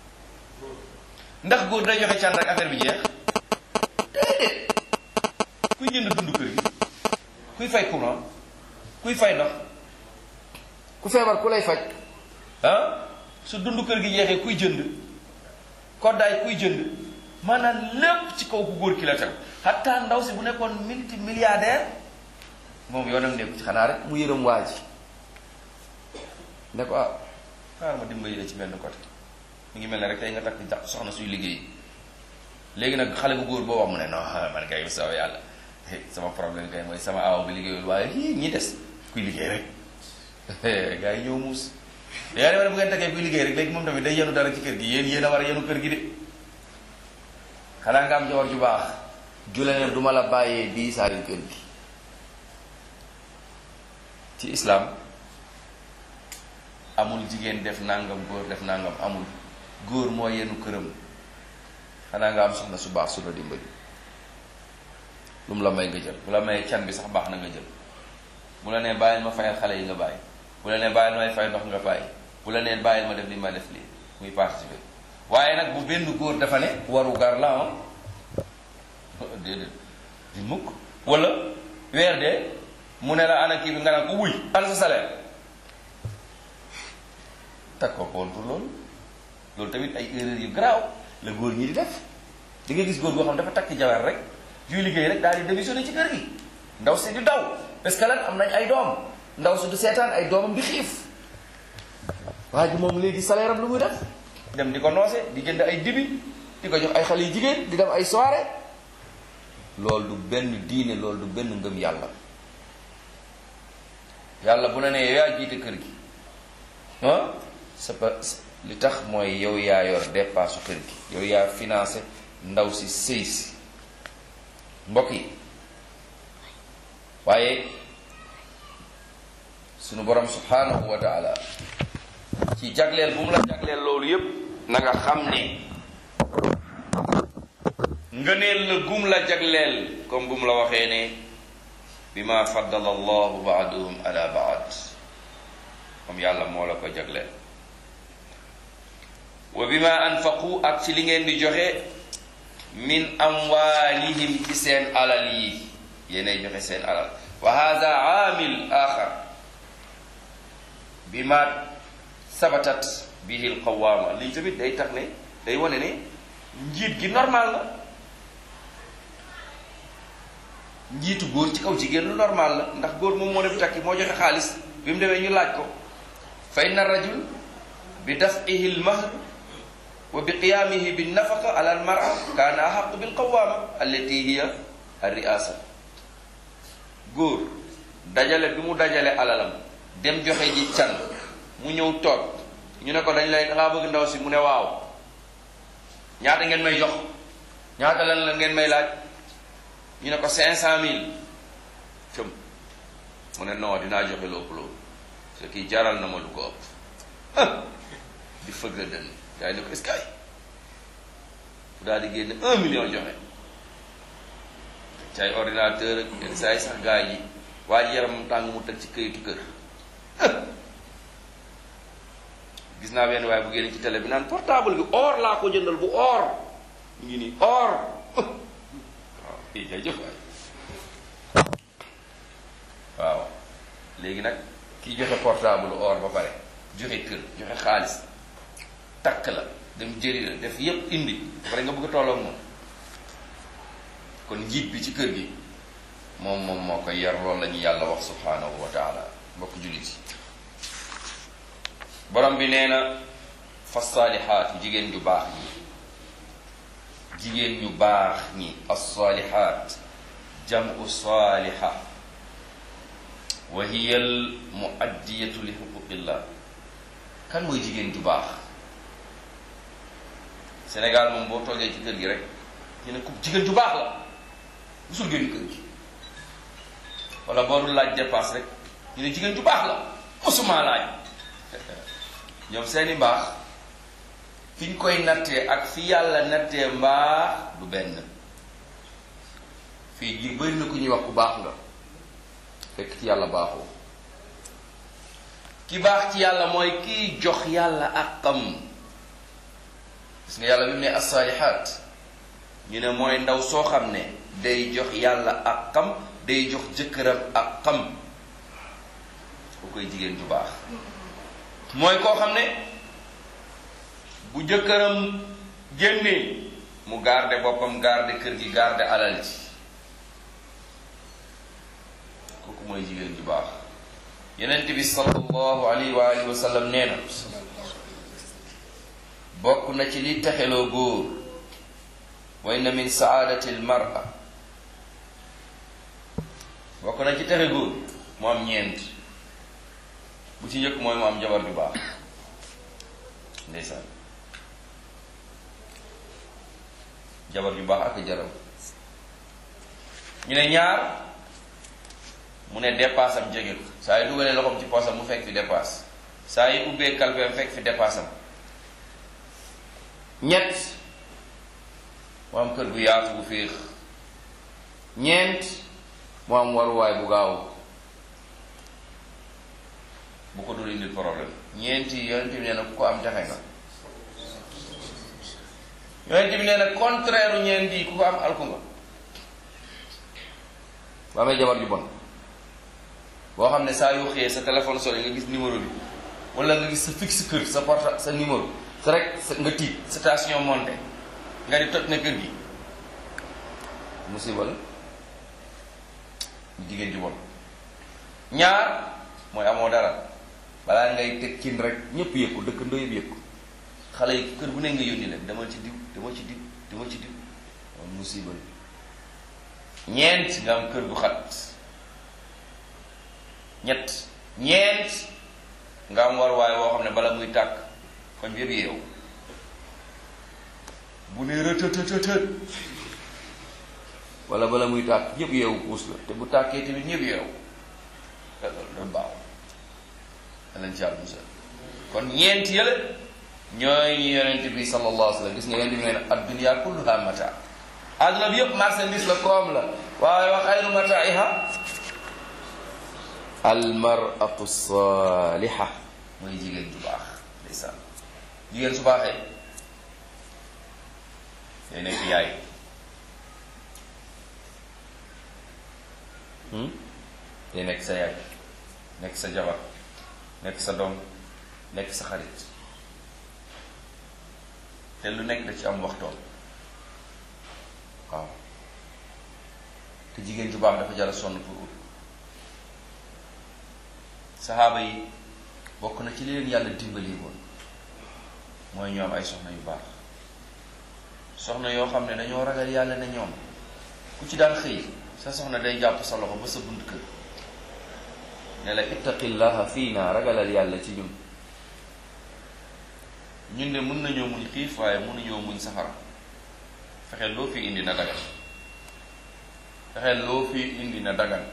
ndax góor day joxe can rek affaire bi jeex déedéet kuy jënd dund kër gi kuy fay courant kuy fay ndox ku feebar ku lay faj ah su dund kër gi jeexee kuy jënd koddaay kuy jënd maanaam lépp ci kaw ku góor ki la teg xataa ndaw si bu nekkoon multi milliardaire moom yoonam nekku ci xanaa rek mu yërëm waa ji ne ko ah xaaral ma dimbali la ci benn côté mi ngi mel ne rek tey nga takk jax soxna suy liggéey léegi nag xale bu góor boo wax mu ne non man kay sama yàlla sama problème kay mooy sama aw bi liggéeyul waaye hii ñi des kuy liggéey rek gars yi ñëw muus yaa ne bu ngeen takkee kuy liggéey rek léegi moom tamit day yenu dara ci kër gi yéen yéen a war a yenu kër gi de xanaa nga am jabar ju baax jule ne duma la bàyyee di saarin kër gi ci islam amul jigéen def nangam góor def nangam amul góor moo yenu këram xanaa nga am soxna su baax su la dimbali lu mu la may nga jël bu la mayee can bi sax baax na nga jël bu la nee bàyyil ma fayal xale yi nga bàyyi bu la nee bàyyil may fay ndox nga bàyyi bu la nee bàyyil ma def li ma def lii muy participer waaye nag bu benn góor dafa ne waru gar la am déedéet di mukk wala weer de mu ne la ana kii bi nga naan ko wuy ana sa salaire tag ko contre loolu loolu tamit ay erreur yu garaaw la góor ñi di def di nga gis góor goo xam dafa takk jabar rek yuy liggéey rek daal di démissionné ci kër gi ndaw si di daw parce que lan am nañ ay doom ndaw si du seetaan ay doomam di xiif waa ji moom léegi salaire am lu muy def dem di ko noose di jënd ay dibi di ko jox ay xale yu jigéen di dem ay soirée loolu du benn diine loolu du benn ngëm yàlla yàlla bu la nee yow yaa jiite kër gi ah c'est pas li tax mooy yow yaa yor dépasse kër gi yow yaa financé ndaw si sëy si mbokk yi waaye sunu borom subhanahu wa taala ci jagleel bu mu la jagleel loolu yépp na nga xam ne ngëneel la gum la jagleel comme bu mu la waxee ne bi ma faddala allahu baaduhum ala baad comme yàlla moo la ko jagleel wa bi ma anfaqu ak ci li ngeen di joxe min amwaalihim ci seen alal yi yéenay joxe seen alal wa hada aamil axar bi ma sabatat bihi alqawaama lii tamit day tax ne day wane ne njiit gi normal la njiitu góor ci kaw jigéen lu normal la ndax góor moom moo def takki moo joxe xaalis bi mu demee ñu laaj ko fa inna rajul bi dafihi lmahr wa bi qiyaamihi bi nafaqa ala almara kaana ahaqu bilqawaama allati hiya alriasa góor dajale bi mu dajale alalam dem joxe ji can mu ñëw toog ñu ne ko dañ lay dangaa bëgg ndaw si mu ne waaw ñaata ngeen may jox ñaata lan la ngeen may laaj ñu ne ko cinq cent mille cëm mu ne non dinaa joxe lu ëpp loolu ce qui jaral na ma lu ko ëpp di fëgg la dënn gars yi ne ko est-ce que ay fu daal di génne un million joxe ci ay ordinateur ak yenn saa yi sax gars yi waa ji yaram tàng mu teg ci këyitu kër gis naa benn waaye bu génn ci télé bi naan portable bi or laa ko jëndal bu or mu ngi nii or waaw i jërëjëf waay waaw léegi nag ki joxe portable or ba pare joxe kër joxe xaalis takk la dem jëli la def yépp indi pare nga bëgg a tolloog moom kon njiit bi ci kër gi moom moom moo koy yar loolu la ñu yàlla wax subhanahu wa taala mbokk jullit yi borom bi nee na fa saalihaat jigéen ñu baax ñi jigéen ñu baax ñi as-saalihaat jamu saaliha wa hiya al muaddiyatu li xuquqillah kan mooy jigéen ju baax Sénégal moom boo toogee ci kër gi rek ñu ne ku jigéen ju baax la musul génn kër gi wala boo dul laaj dépasse rek ñu ne jigéen ju baax la musuma laaj ñoom seeni mbaax fi ñu koy nattee ak fi yàlla nattee mbaax du benn fii ji bëri na ku ñuy wax ku baax nga fekk ci yàlla baaxoo ki baax ci yàlla mooy kiy jox yàlla àqam gis nga yàlla bi mu ne assaalihaat ñu ne mooy ndaw soo xam ne day jox yàlla àqam day jox jëkkëram àqam ku koy jigéen ju baax mooy koo xam ne bu jëkkëram génnee mu garde boppam garde kër gi garde alal ji kooku mooy jigéen ju baax yenent bi sallallahu alayhi wa alihi wa sallam nee na bokk na ci li texeloo góor wa inna min saadati al mar'a bokk na ci texe góor mu am ñeent bu ci njëkk mooy mu am jabar ju baax ndeysaan jabar ju baax ak jaram ñu ne ñaar mu ne dépasse am jege ko saa yu dugalee loxoom ci poosam mu fekk fi dépasse saa yu ubbee kalpeem fekk fi dépasse am ñett mu am kër gu yaatu bu féex ñeent mu am waruwaay bu gaaw bu ko dul indil problème ñeenti yonent bi nee na ku ko am jaxe nga yonent bi nee na contraire u ñeent yi ku ko am alku nga ba amee jabar ju bon boo xam ne saa yoo xëyee sa téléphone sonné nga gis numéro bi wala nga gis sa fixe kër sa porta sa numéro sa rek sa nga tiit station monté nga di toj na kër gi musiba la jigéen ju bon ñaar mooy amoo dara balaa ngay teg cin rek ñëpp yëg ko dëkkandoo yëpp yëg ko xale yi kër bu ne nga yónni leen demal ci diw demal ci diw demal ci diw moom musiba la ñeent nga am kër gu xat ñett ñeent nga am war waay woo xam ne bala muy tàkk koñ bi yëpp yeewu bu ne rëtëtëtët wala bala muy tàkk ñëpp yeewu puus la te bu tàkkee tamit ñëpp yeewu loolu da baaw danañ ci àll musal kon ñeent yële ñooy ñu yonent bi sallallahu alayhi wa sallam gis nga yonent bi nee na addunya kulluha mata àdduna bi yëpp marchandise la koom la waaye wa xayru mataiha almaratu saliha mooy jigéen ju baax ndeysaan jigéen su baaxee day nekk yaay day nekk sa yaay nekk sa jabar nekk sa doom nekk sa xarit te lu nekk da ci am waxtoom waaw te jigéen ju baax dafa jara sonn pour ut saxaaba yi bokk na ci li leen yàlla dimbali woon mooy ñoom ay soxna yu baax soxna yoo xam ne dañoo ragal yàlla ne ñoom ku ci daan xëy sa soxna day jàpp sa loxo ba sa bunt kër ne la ittaqillaha fiina ragalal yàlla ci ñun ñun de mën nañoo muñ xiif waaye mënuñoo muñ safara fexeel loo fi indi na dagan fexeel loo fi indi na dagan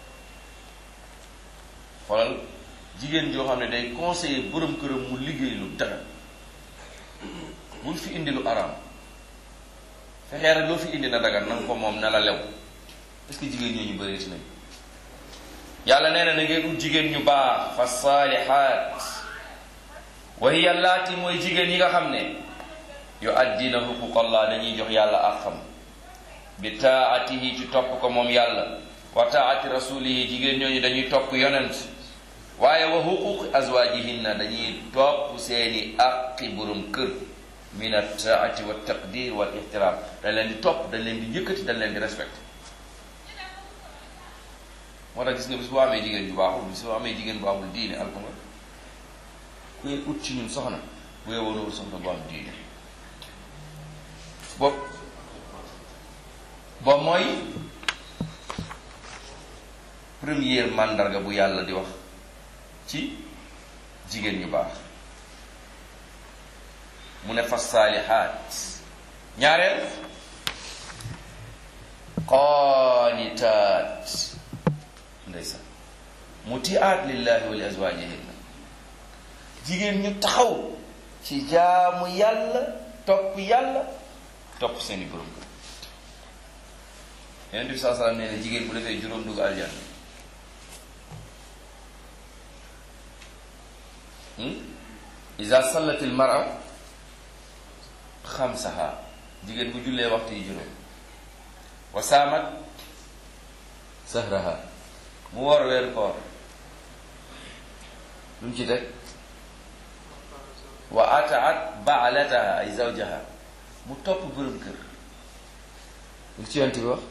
xoolal jigéen joo xam ne day conseiller borom këram mu liggéey lu dagan bul fi indi lu araam fexee rek loo fi indi na dagan nanga ko moom na la lew est-ce que jigéen ñooñu bëreeti nañ yàlla nee na na ngeen ut jigéen ñu baax fa saalihaat wa hiya allaati mooy jigéen yi nga xam ne yu addina xuquqallah dañuy jox yàlla ak xam bi taatihi ci topp ko moom yàlla wa taati rasulihi jigéen ñooñu dañuy topp yonent waaye wa xuquqi azwajihinna dañuy topp seeni aqi borom kër min attaati wa taqdir wal ixtiraam dañ leen di topp dañ leen di yëkkati dañ leen di respecté moo tax gis nga bis boo amee jigéen ju baaxul bis boo amee jigéen bu amul diine alko nga kuy ut ci ñun soxna bu yowoo loolu soxna bu am diine bopp ba mooy première mandarga bu yàlla di wax ci jigéen ñu baax mu ne fa saalihaat ñaareel qaanitaat ndeysaan mutiaat lillahi wa li azwajihinna jigéen ñu taxaw ci jaamu yàlla topp yàlla topp seeni borom kër yonent bi saa salaam nee na jigéen bu defee juróom dugg aljanna iza sallat il mara xamsaha jigéen bu jullee waxtu yi juróom wa saamat sahraha mu woor weeru koor lu mu ci teg wa ataat baalataha ay zawjaha mu topp borom kër lu ci yonent bi wax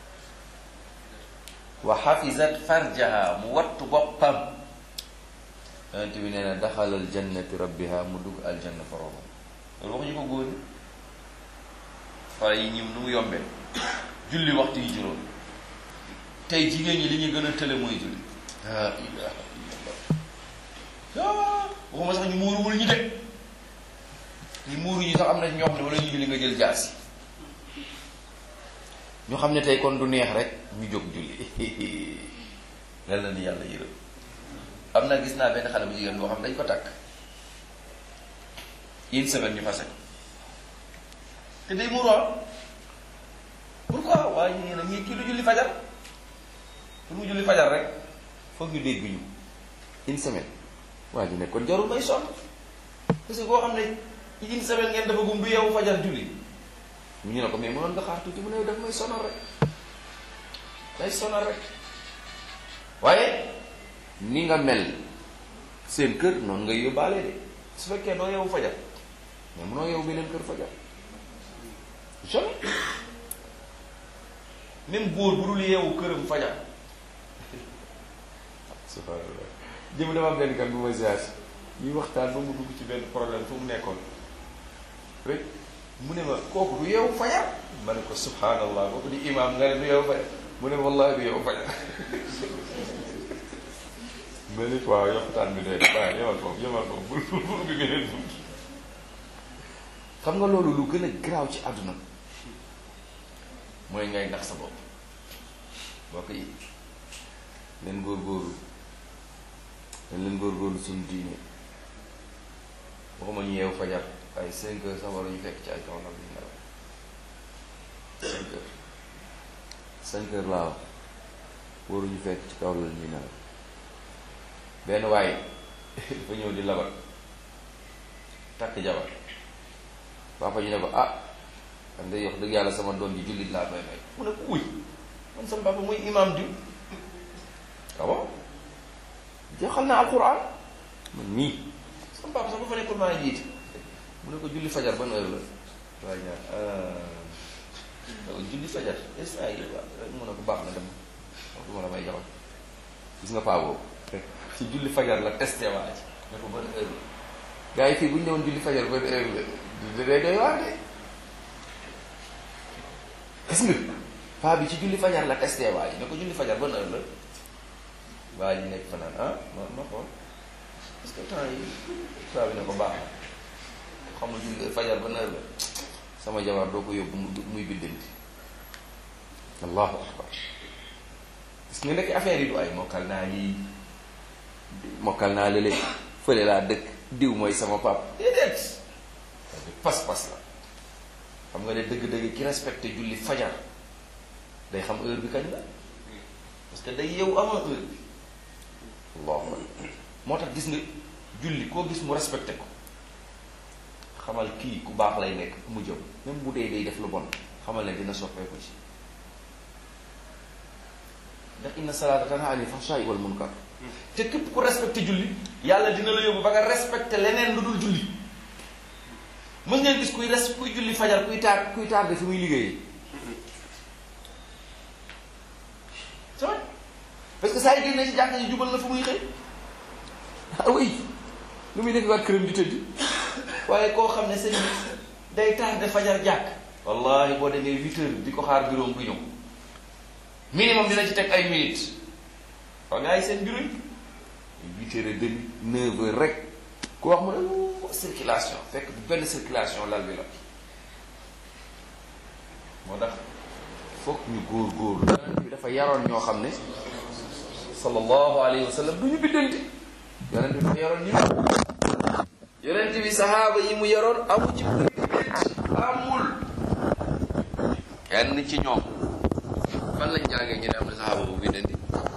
wa xafizat farjaha mu wattu boppam yonent bi nee na daxalal jannati rabbiha mu dugg aljanna boroomam loolu waxuñu ko góor ñi wala yi ñim nu mu yombee julli waxtu yi juróom tey jigéen ñi li ñu gën a tële mooy julli la ilaha illallah waxuma sax ñu muuruwul ñu de ñu muuru ñu sax am na ñoo xam ne wala ñu julli nga jël jaasi ñu xam ne tey kon du neex rek ñu jóg julli lan la ni yàlla yërëm am na gis naa benn xale bu jigéen boo xam dañ ko takk une semaine ñu fase ko te day muuru pourquoi waaye ñu ne ñii kii du julli fajar pour mu julli fajar rek foog ñu dégg ñu une semaine waa ji ne kon jarul may sonn parce que koo xam ne une semaine ngeen dafa gum du yeewu fajar julli mu ñu ne ko mais mënoon nga xaar tuuti mu ne daf may sonal rek day sonal rek waaye ni nga mel seen kër noonu ngay yóbbaale de su fekkee doo yeewu fajar mais mënoo yeewu beneen kër fajar jamais même góor bu dul yeewu këram fajar subhanallah jëm dama am benn kan bu ma ziar ñuy waxtaan ba mu dugg ci benn problème fu mu nekkoon rek mu ne ma kooku du yeewu fajar ma ne ko subhanallah kooku di imam nga ne du yeewu fajar mu ne wallahi du yeewu fajar ma ne waaw yoxtaan bi doy waaw yemal foofu yemal foofu bul bul bi beneen bunt xam nga loolu lu gën a garaaw ci àdduna mooy ngay nax sa bopp bokk yi leen góorgóorlu leen leen góorgóorlu suñu diine waxuma ñu yeewu fajar ay cinq heures sax waruñu fekk ci ay kaw nag ñu nelaw cinq heures cinq heures laa wax waruñu fekk ci kaw lal ñu nelaw benn waaye dafa ñëw di labat takk jabar papa ñu ne ko ah xam nga yox dëgg yàlla sama doom ji jullit laa may may mu ne ko uy man sama papa muy imam diw waaw jeexal naa alquran man nii sama papa sax bu fa nekkul maa jiite mu ne ko julli fajar ban heure la waaye ñaar julli fajar instant yi waaw mu ne ko baax na dem du ma la may jabar gis nga paa boobu ci julli fajar la testé waa ji ne ko ban heure la gars yi fii bu ñu ñëwoon julli fajar ban heure la da day doy waar de gis nga paa bi ci julli fajar la testé waa ji ne ko julli fajar ban heure la waa ji nekk fa naan ah ma ma xool parce que temps yi paa bi ne ko baax na xam nga julli fajar ban heure la sama jabar doo ko yóbbu muy biddanti allahu akbar gis nga nekk affaire yi du ay mokkal naa lii mokkal naa lële fële laa dëkk diw mooy sama pap déedéet pas-pas la xam nga ne dëgg-dëgg ki respecté julli fajar day xam heure bi kañ la parce que day yeewu avant heure bi allahu akbar moo tax gis nga julli koo gis mu respecté ko xamal kii ku baax lay nekk mu jëm même bu dee day def lu bon xamal ne dina soppeeku ci ndax inna salaata tanha anil fahshaai wal munkar te képp ku respecté julli yàlla dina la yóbbu ba nga respecté leneen lu dul julli mës ngeen gis kuy res kuy julli fajar kuy taar kuy taar de fi muy liggéeyee c'est vrai parce que saa yi génne ci jàkka ji jubal na fu muy xëy ah oui lu muy nekk waat këram di tëdd waaye koo xam ne sëñ bi day tardé fajar jàkk wallahi boo demee huit heures di ko xaar bureau bu ñëw minimum dina ci teg ay minutes waa gars yi seen bureau yi huit heures et demi neuf heures rek ku wax mu ne circulation fekk du benn circulation lal bi la moo tax foog ñu góor góor yonent bi dafa yaroon ñoo xam ne sallallahu alayhi wa sallam du ñu biddanti yonent bi dafa yaroon ñu yonent bi sahaaba yi mu yaroon amu ci amul kenn ci ñoom fan lañ jàngee ñu ne am na sahaaba bu biddanti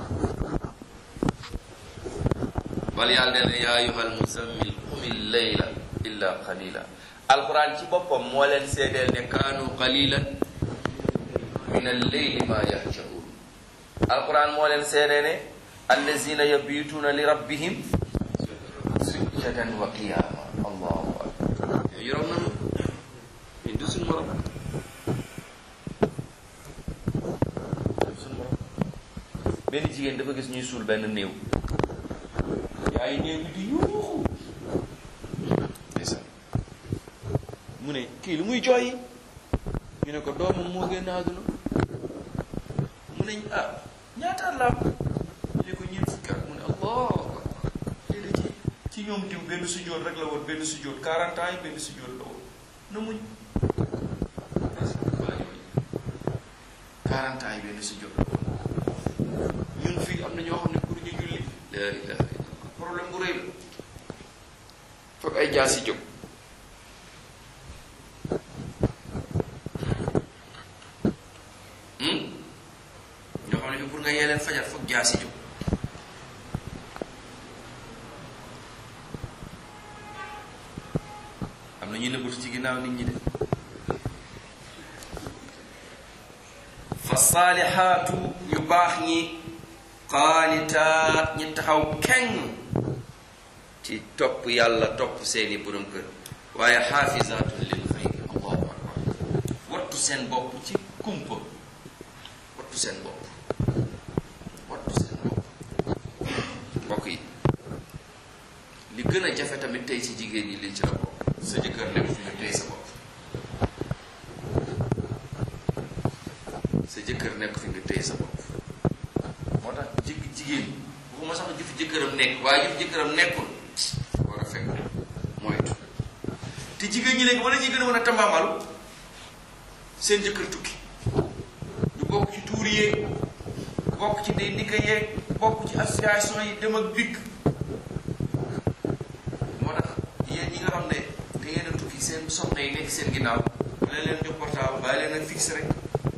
bal yàlla nee na yaa ayyuhal muzammil qumil layla illa qalila alquran ci boppam moo leen seedeel ne kaanu qalilan min al-layli ma yahjaun alquran moo leen seedee ne allazina yabituuna li rabbihim sujjadan wa qiyama allahu akbar yoroon nanu ñun du suñ morom suñ morom benn jigéen dafa gis ñuy suul benn néew yaay néew bi di yuuxu ndeysaan mu ne kii lu muy jooyi ñu ne ko doomam moo génn àdduna mu ne ah ñaata at la am ñu ne ko ñeent fukki at mu ne allah léegi ci ci ñoom diw benn sujjóot rek la woon benn sujjóot 40 ans yi benn sujjóot la woon na muñ 40 ans yi benn sujjóot la woon ñun fii am na ñoo xam ne pour ñu julli la ilaha illallah problème bu rëy la foog ay jaasi jóg ñoo xam ne pour nga yee leen fajar foog jaasi jóg am na ñu nëbbatu ci ginnaaw nit ñi de fa saalixaatu yu baax ñi qaanitaat ñi taxaw keng ci topp yàlla topp seeni borom kër waaye xaafizaatun lil xayri allahu akbar wattu seen bopp ci kumpa wattu seen bopp wattu seen bopp mbokk yi li gën a jafe tamit tey ci jigéen ñi liñ ci la bopp sa jëkkër nekk fi nga tey sa bopp sa jëkkër nekk fi nga tey sa bopp moo tax jig jigéen waxuma sax jëf jëkkëram nekk waaye jëf jëkkëram nekkul war a fekk moytu te jigéen ñi léegi wala ñuy gën a mën a tambaamalu seen jëkkër tukki ñu bokk ci tuur yeeg bokk ci day ndikka yeeg bokk ci association yi dem ak dikk moo tax yéen ñi nga xam ne da ngeen a tukki seen soxna yi nekk seen ginnaaw leen leen jox portable bàyyi leen ak fixe rek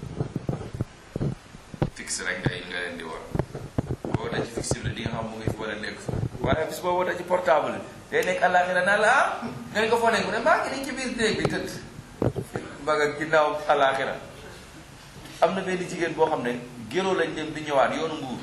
fixe rek ngay nga leen di war boo wootee ci fixe bi la di nga xam mu ngi fi wala nekk fa waaye bis boo wootee ci portable day nekk àllaaxira naan la ah nga ne ko foo nekk mu ne maa ngi nii ci biir néeg bi tëdd mbaga ginnaaw àllaaxira am na benn jigéen boo xam ne géroo lañ dem di ñëwaat yoonu mbuur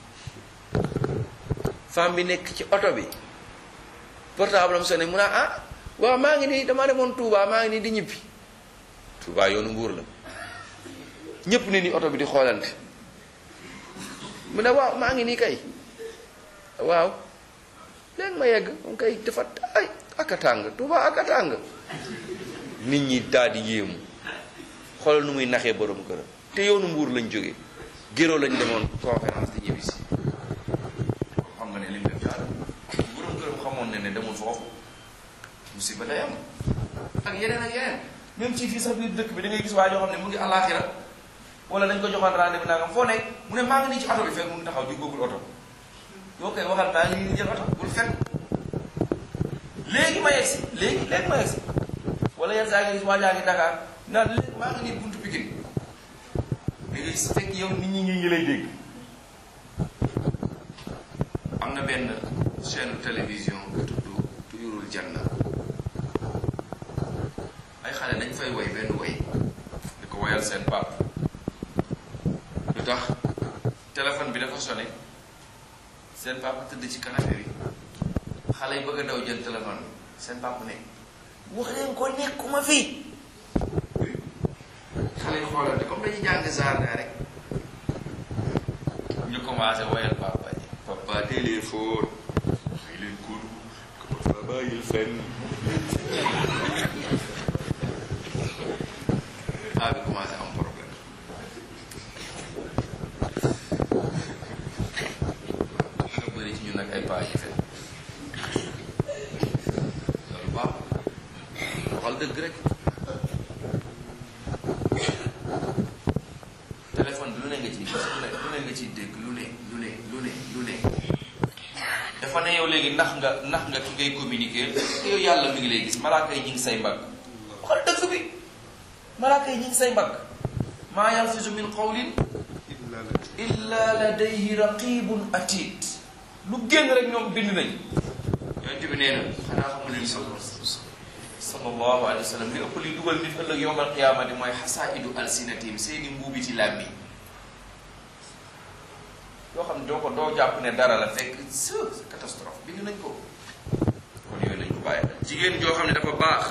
femme bi nekk ci oto bi portable am sonné mu ne ah waaw maa ngi nii dama demoon Touba maa ngi nii di ñibbi Touba yoonu mbuur la ñépp ne ni oto bi di xoolante mu ne waaw maa ngi nii kay waaw léegi ma yegg moom kay dafa ay aka tàng Touba aka tàng nit ñi daal di yéemu xoolal nu muy naxee borom këram te yoonu mbuur lañ jógee géro lañ demoon conférence di ñibbi si xam nga ne lim def daal borom këram xamoon ne ne demul foofu musiba day am ak yeneen ak yeneen même ci fii sax biir dëkk bi da ngay gis waa joo xam ne mu ngi àllaaxira wala dañ ko joxoon rendez-vous nangam foo nekk mu ne maa ngi nii ci oto bi fekk mu ngi taxaw di góogul oto yoo koy waxal maa ngi nii di jël oto bul fenn léegi ma yegsi léegi léegi ma yegsi wala yenn saa ngi gis waa jaa ngi Dakar naan léegi maa ngi nii buntu Pikine léegi su fekk yow nit ñi ngi lay dégg am na benn chaîne télévision bu tudd Tuyurul Janna xale dañ fay woy benn woy di ko woyal seen pap lu tax téléphone bi dafa sonné seen papa tëdd ci canapé bi xale yi bëgg a daw jël téléphone bi seen papa ne wax leen ko nekkuma fii xale yi xoolante comme dañuy jàng jardin rek ñu commencé woyal papa ji papa téléphone may leen ko ko papa bàyyil fenn paa bi commencé am problème nga bëri ci ñun nag ay paa yi fen loolu baax waxal dëgg rek téléphone bi lu ne nga ciy gis lu ne lu ne nga ciy dégg lu ne lu ne lu ne lu ne dafa ne yow léegi ndax nga ndax nga ki ngay communiquer yow yàlla mi ngi lay gis malaaka yi ñu ngi say mbagg waxal dëgg bi malaaka yi ñu ngi say mbagg maa yalfizu min qawlin illa ladayhi raqibun atid lu génn rek ñoom bind nañ yonent bi nee na xanaa xamu leen sallallahu alayhi wa sallam li ëpp li dugal nit ëllëg yowmal qiyaamati mooy xasaidu alsinatim seeni mbuubi ci làmmi yoo xam ne doo ko doo jàpp ne dara la fekk c'est catastrophe bind nañ ko kon yooyu nañ ko bàyyi jigéen joo xam ne dafa baax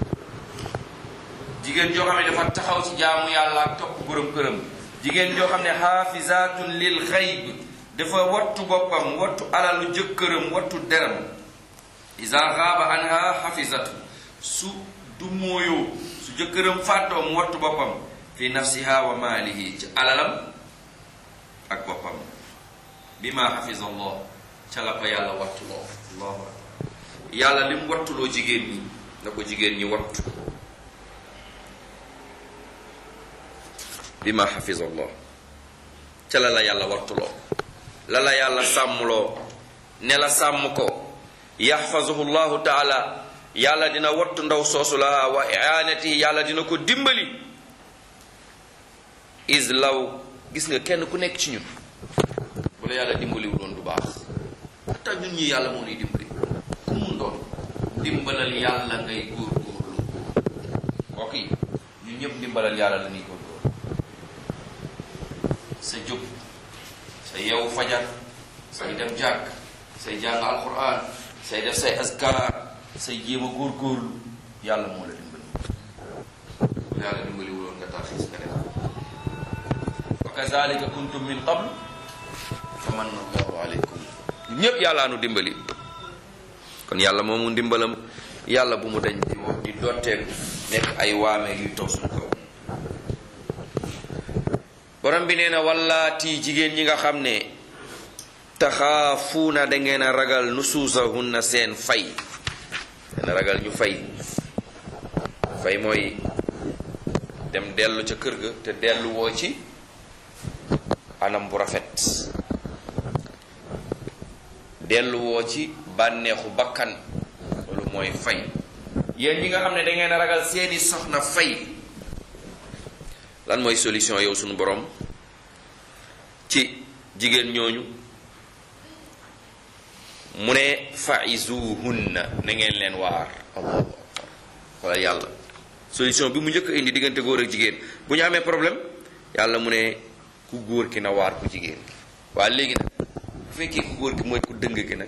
jigéen joo xam ne dafa taxaw ci jaamu yàlla ak topp borom këram jigéen joo xam ne xaafizatun lil xayb dafa wattu boppam wattu alalu jëkkëram wattu deram isa xaaba anha xafizatu su du mooyoo su jëkkëram fàttoo mu wattu boppam fi nafsiha wa maalihi ci alalam ak boppam bima xafiza allah ca la ko yàlla wattuloo allahu akbar yàlla li mu wattuloo jigéen ñi na ko jigéen ñi wattu bima xafiza allah ca la la yàlla wattuloo la la yàlla sàmmloo ne la sàmm ko yaxfazuhu llahu taala yàlla dina wattu ndaw soosu la wa iaanatihi yàlla dina ko dimbali is law gis nga kenn ku nekk ci ñun bu la yàlla dimbaliwu doon du baax xataa ñun ñi yàlla moo nuy dimbali ku mun doon dimbalal yàlla ngay góorgóorlu mbokk yi ñun ñëpp dimbalal yàlla la ñuy góorgóorlu sa jóg sa yeewu fajar say dem jàkk say jàng alquran say def say askar say jéem a góorgóorlu yàlla moo la dimbali bu yàlla dimbali wuloon nga tarxiis nga def wa kazalika kuntum min qabl fa manna allahu aleykum ñépp yàllaa nu dimbali kon yàlla moomu ndimbalam yàlla bu mu dañ di di dotteeku nekk ay waame yuy toog suñu kaw borom bi nee na wallaati jigéen ñi nga xam ne taxaafuuna da ngeen a ragal nusuusahunna seen fay ngeen a ragal ñu fay fay mooy dem dellu ca kër ga te dellu woo ci anam bu rafet dellu woo ci bànneexu bakkan loolu mooy fay yéen ñi nga xam ne da ngeen a ragal seeni soxna fay lan mooy solution yow sunu borom ci jigéen ñooñu mu ne faizuhunna na ngeen leen waar allahu akbar wala yàlla solution bi mu njëkk a indi diggante góor ak jigéen bu ñu amee problème yàlla mu ne ku góor ki na waar ku jigéen ki waa léegi nag bu fekkee ku góor ki mooy ku dëng ki nag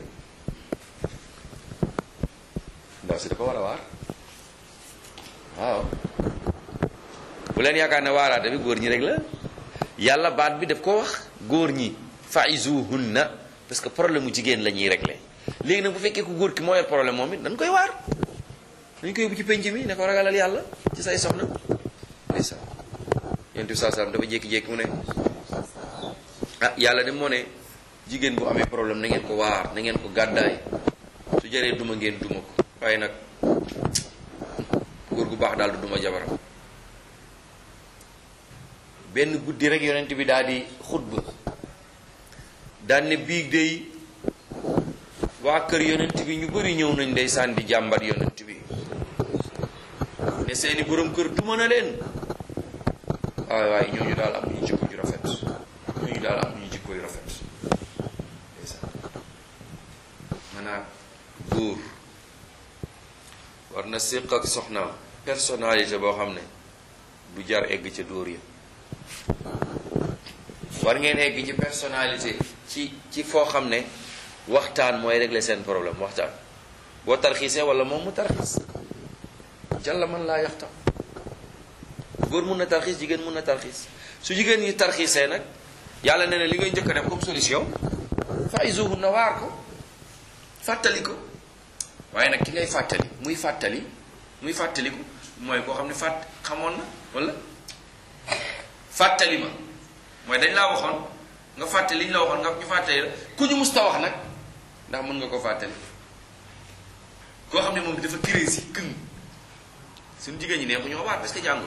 ndaw si dafa war a waar waaw bu leen yaakaar ne waaraate bi góor ñi rek la yàlla baat bi daf ko wax góor ñi faizuhunna parce que problème mu jigéen la ñuy régler léegi nag bu fekkee ku góor ki moo yor problème moom it dañ koy waar dañ koy yóbbu ci penc mi ne ko ragalal yàlla ci say soxna ndeysaan yonent bi saa salaam dafa jékki-jékki mu ne ah yàlla de moo ne jigéen bu amee problème na ngeen ko waar na ngeen ko gàddaay su jaree duma ngeen duma ko waaye nag góor gu baax daal du duma jabaram benn guddi rek yonent bi daal di xutba daan ne biig day waa kër yonent bi ñu bari ñëw nañ ndeysaan di jàmbat yonent bi ne seeni borom kër duma na leen waaye waaye ñooñu daal am ñu jikko ju rafet ñooñu daal am ñu jikko yu rafet ndeysaan maanaam góor war na séq ak soxnaam personnalité boo xam ne du jar egg ca dóor ya war ngeen egg ci personnalité ci ci foo xam ne waxtaan mooy régler seen problème waxtaan boo tarxiisee wala moom mu tarxiis jàlla man laa yaxtam góor mun na tarxiis jigéen mun na tarxiis su jigéen ñi tarxiisee nag yàlla nee na li ngay njëkk a def comme solution fa'izuhun na waar ko fàttali ko waaye nag ki ngay fàttali muy fàttali muy fàttaliku mooy koo xam ne fàtt xamoon na wala fàttali ma mooy dañ laa waxoon nga fàttali li ñu la waxoon nga ñu fàttali la ku ñu musta wax nag ndax mën nga ko fàttali koo xam ne moom dafa crazy këng suñu jigéen ñi neexu ñoo waat parce que jànguñ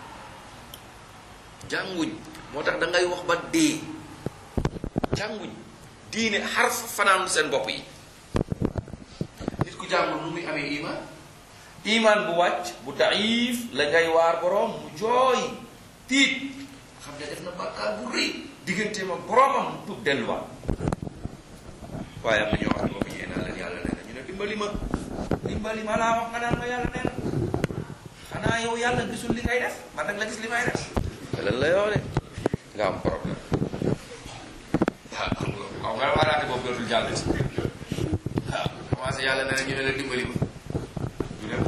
jànguñ moo tax da ngay wax ba dee jànguñ diine xarf fanaanul seen bopp yi nit ku jàngul nu muy amee iman iman bu wàcc bu daif la ngay waar boroom mu jooy tiit xam ne def na bàkkaar bu rëy diggante ma boroomam mu tuub delluwaat waaye am na ñoo xam ne boobu yéen naa leen yàlla nee na ñu ne dimbali ma dimbali ma laa wax nga naan ma yàlla nee na xanaa yow yàlla gisul li ngay def man nag la gis li may def te lan la yoo de nga am problème waaw xam nga waaw nga waaraate boobu dootul jàll ci waaw commencé yàlla nee na ñu ne la dimbali ma du dem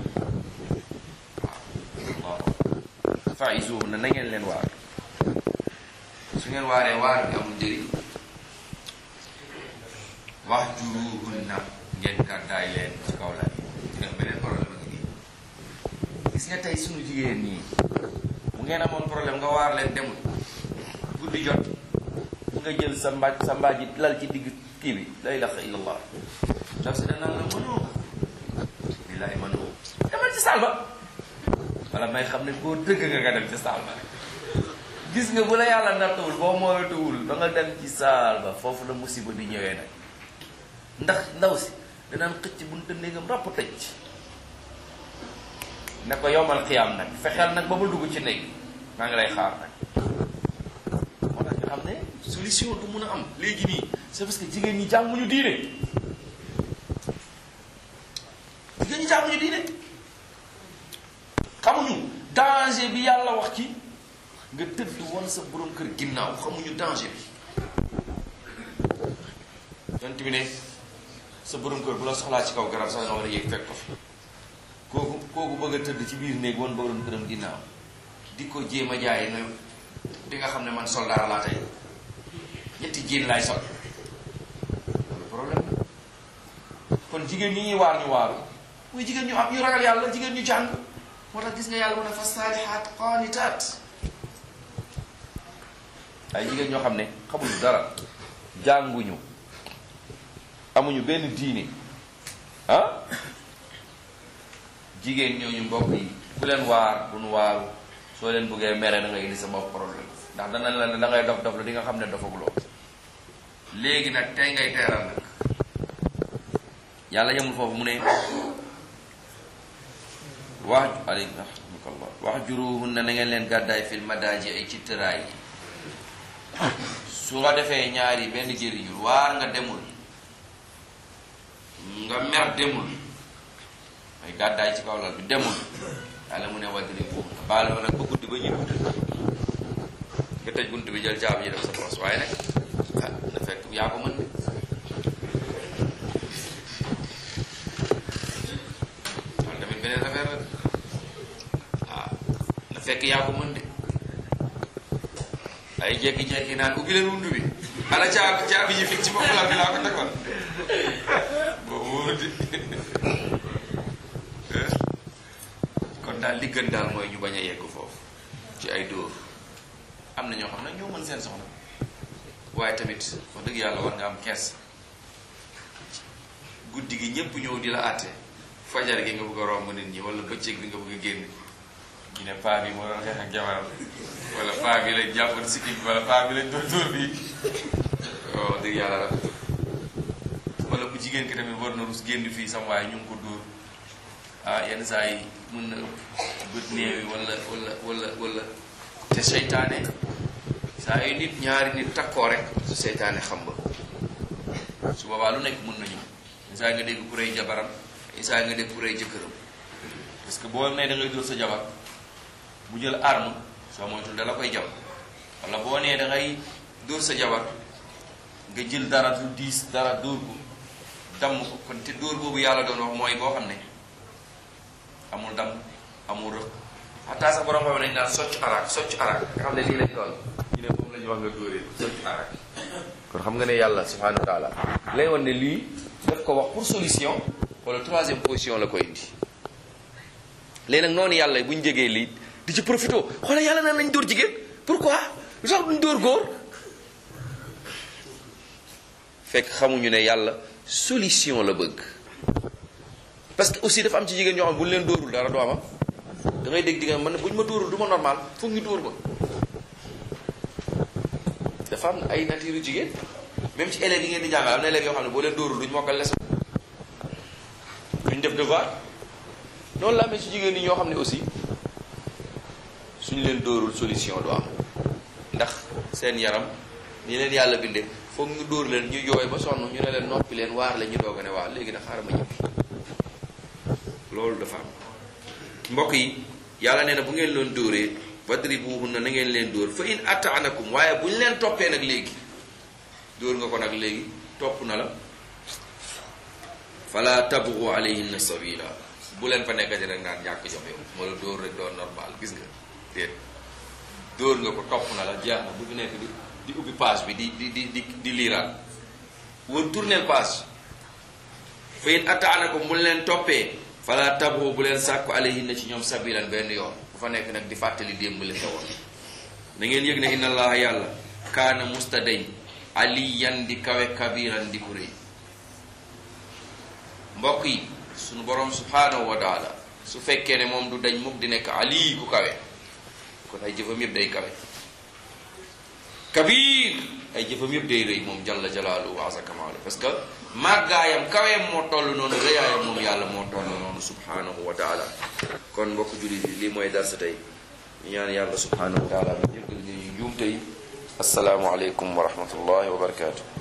waaw waaw fa'izuhum na na ngeen leen waar su ngeen waaree waar bi amul njëriñ wahjuruhunna ngeen gàddaay leen ci kaw la nga beneen problème a ngi nii gis nga tey sunu jigéen ñii bu ngeen amoon problème nga waar leen demul guddi jot nga jël sa mbaaj sa mbaaj yi lal ci digg kii bi la ilaha illallah ndax si danaan la mënoo billahi mënoo demal ci saal ba wala may xam ne koo dëgg nga nga dem ci saal ba gis nga bu la yàlla nattawul boo moytuwul ba nga dem ci saal ba foofu la musiba di ñëwee nag ndax ndaw si danaan xëcc buntu néegam ràpp tëj ne ko yomal xiyaam nag fexeel nag ba ma dugg ci néeg maa ngi lay xaar nag moo tax nga xam ne solution du mun a am léegi nii c'est parce que jigéen ñi jànguñu diine jigéen ñi jànguñu diine xamuñu danger bi yàlla wax ci nga tëdd woon sa borom kër ginnaaw xamuñu danger bi yonent bi ne sa borom kër bu la soxlaa ci kaw garab sax nga war a yéeg fekk ko fi kooku kooku bëgg a tëdd ci biir néeg woon borom këram ginnaaw di ko jéem a jaay ne di nga xam ne man soldaar laa tey ñetti jéen laay sol loolu problème la kon jigéen ñi ñuy waar ñu waaru muy jigéen ñu am ñu ragal yàlla jigéen ñu jàng moo tax gis nga yàlla mu ne fa saalihaat qaanitaat ay jigéen ñoo xam ne xamuñu dara jànguñu amuñu benn diine ah jigéen ñooñu mbokk yi ku leen waar duñu waaru soo leen bëggee mere da ngay indi sa bopp problème ndax danañ la ne da ngay dof dof la di nga xam ne dofaguloo léegi nag tey ngay teeral nag yàlla yemul foofu mu ne wax aleykum rahmatullah wax juruhunna na ngeen leen gàddaay fil madaaji ay ci tëraay yi su nga defee ñaari benn jëriñul waar nga demul nga mer demul mooy gàddaay ci kaw lal bi demul yàlla mu ne waddiri buum baal ma nag ba guddi ba ñëw nga tëj bunt bi jël caabi ji def sa poos waaye nag ah na fekk yaa ko mën de loolu tamit beneen affaire la waaw na fekk yaa ko mën de ay jekki-jekki naan ubbi leen bunt bi ala caabi caabi ji fii ci bopp lal bi laa ko tegoon boobu wóor di kon daal li gën daal mooy ñu bañ a yegg foofu ci ay dóor am na ñoo xam ne ñoo mën seen soxna waaye tamit wax dëgg yàlla war nga am kees guddi gi ñëpp ñëw di la àtte fajar gi nga bëgg a romb nit ñi wala bëccëg bi nga bëgg a génn ñu ne paa bi moo doon xeex ak jabaram wala paa bi lañ jàppoon sikkim bi wala paa bi lañ doon dóor bi wax dëgg yàlla rafet wala bu jigéen ki tamit war na rus génn fii sam waaye ñu ngi ko dóor ah yenn saa yi mën na bët néewi wala wala wala wala te seytaane saa yu nit ñaari nit takkoo rek su seytaane xam ba su boobaa lu nekk mën nañu saa nga dégg ku rey jabaram saa nga dégg ku rey jëkkëram parce que boo nee da ngay dóor sa jabar bu jël arme soo moytul da la koy jam wala boo nee da ngay dóor sa jabar nga jël dara du diis dara dóor ko damm ko kon te dóor boobu yàlla doon wax mooy boo xam ne amul damm amul rëq xataa sax borom xam nañ naan socc arak socc arak nga xam ne lii lañ doon ñu ne moom la ñu wax nga dóoree socc arak kon xam nga ne yàlla subhanahu wa taala lay wan ne lii daf ko wax pour solution wala troisième position la koy indi léegi nag noonu yàlla bu ñu jegee lii di ci profité xoolal yàlla naan nañ dóor jigéen pourquoi lu tax duñ dóor góor fekk xamuñu ne yàlla solution la bëgg parce que aussi dafa am ci jigéen ñoo xam ne bu ñu leen dóorul dara du ama da ngay dégg jigéen man bu ñu ma dóorul du ma normal foog ñu dóor ma dafa am ay nature yu jigéen même ci élèves yi ngeen di jàngal am na élèves yoo xam ne boo leen dóorul duñ mokkal leçon duñ def devoir noonu la amee ci jigéen ñi ñoo xam ne aussi suñ leen dóorul solution du am ndax seen yaram ni leen yàlla bindee foog ñu dóor leen ñu jooy ba sonn ñu ne leen noppi leen waar la ñu doog a ne waa léegi nag xaaral ma ñibbi loolu dafa am mbokk yi yàlla nee na bu ngeen leen dóoree wadribuhunna na ngeen leen dóor fa in ataanakum waaye bu ñu leen toppee nag léegi dóor nga ko nag léegi topp na la fala tabghu alayhinna sabila bu leen fa nekkati rek naan ñàkk jom yow moo la dóor rek doon normal gis nga déet dóor nga ko topp na la jeex na bu fi nekk di di ubbi page bi di di di di di liiraat wër tourneel page fa in ataanakum bu leen toppee fala tabghu bu leen sàkku alayhinna ci ñoom sabilan benn yoon bu fa nekk nag di fàttali démb li xewoon na ngeen yëg ne inna allaha yàlla kaana mustadañ aliyan di kawe kabiran di ku rëy mbokk yi sunu borom subhanahu wa taala su fekkee ne moom du dañ mukk di nekk ali ku kawe kon ay jëfam yëpp day kawe kabir ay jëfam yëpp day rëy moom jalla jalaaluhu wa azza kamaalu parce que màggaayam kaweem moo toll noonu rëyaayam moom yàlla moo toll noonu subhanahu wa taala kon mbokk jullit yi lii mooy darsa tey ñu ñaan yàlla subhanahu wa taala mu jéggal ñu njuumte yi asalaamu aleykum wa rahmatullahi wa barakatuh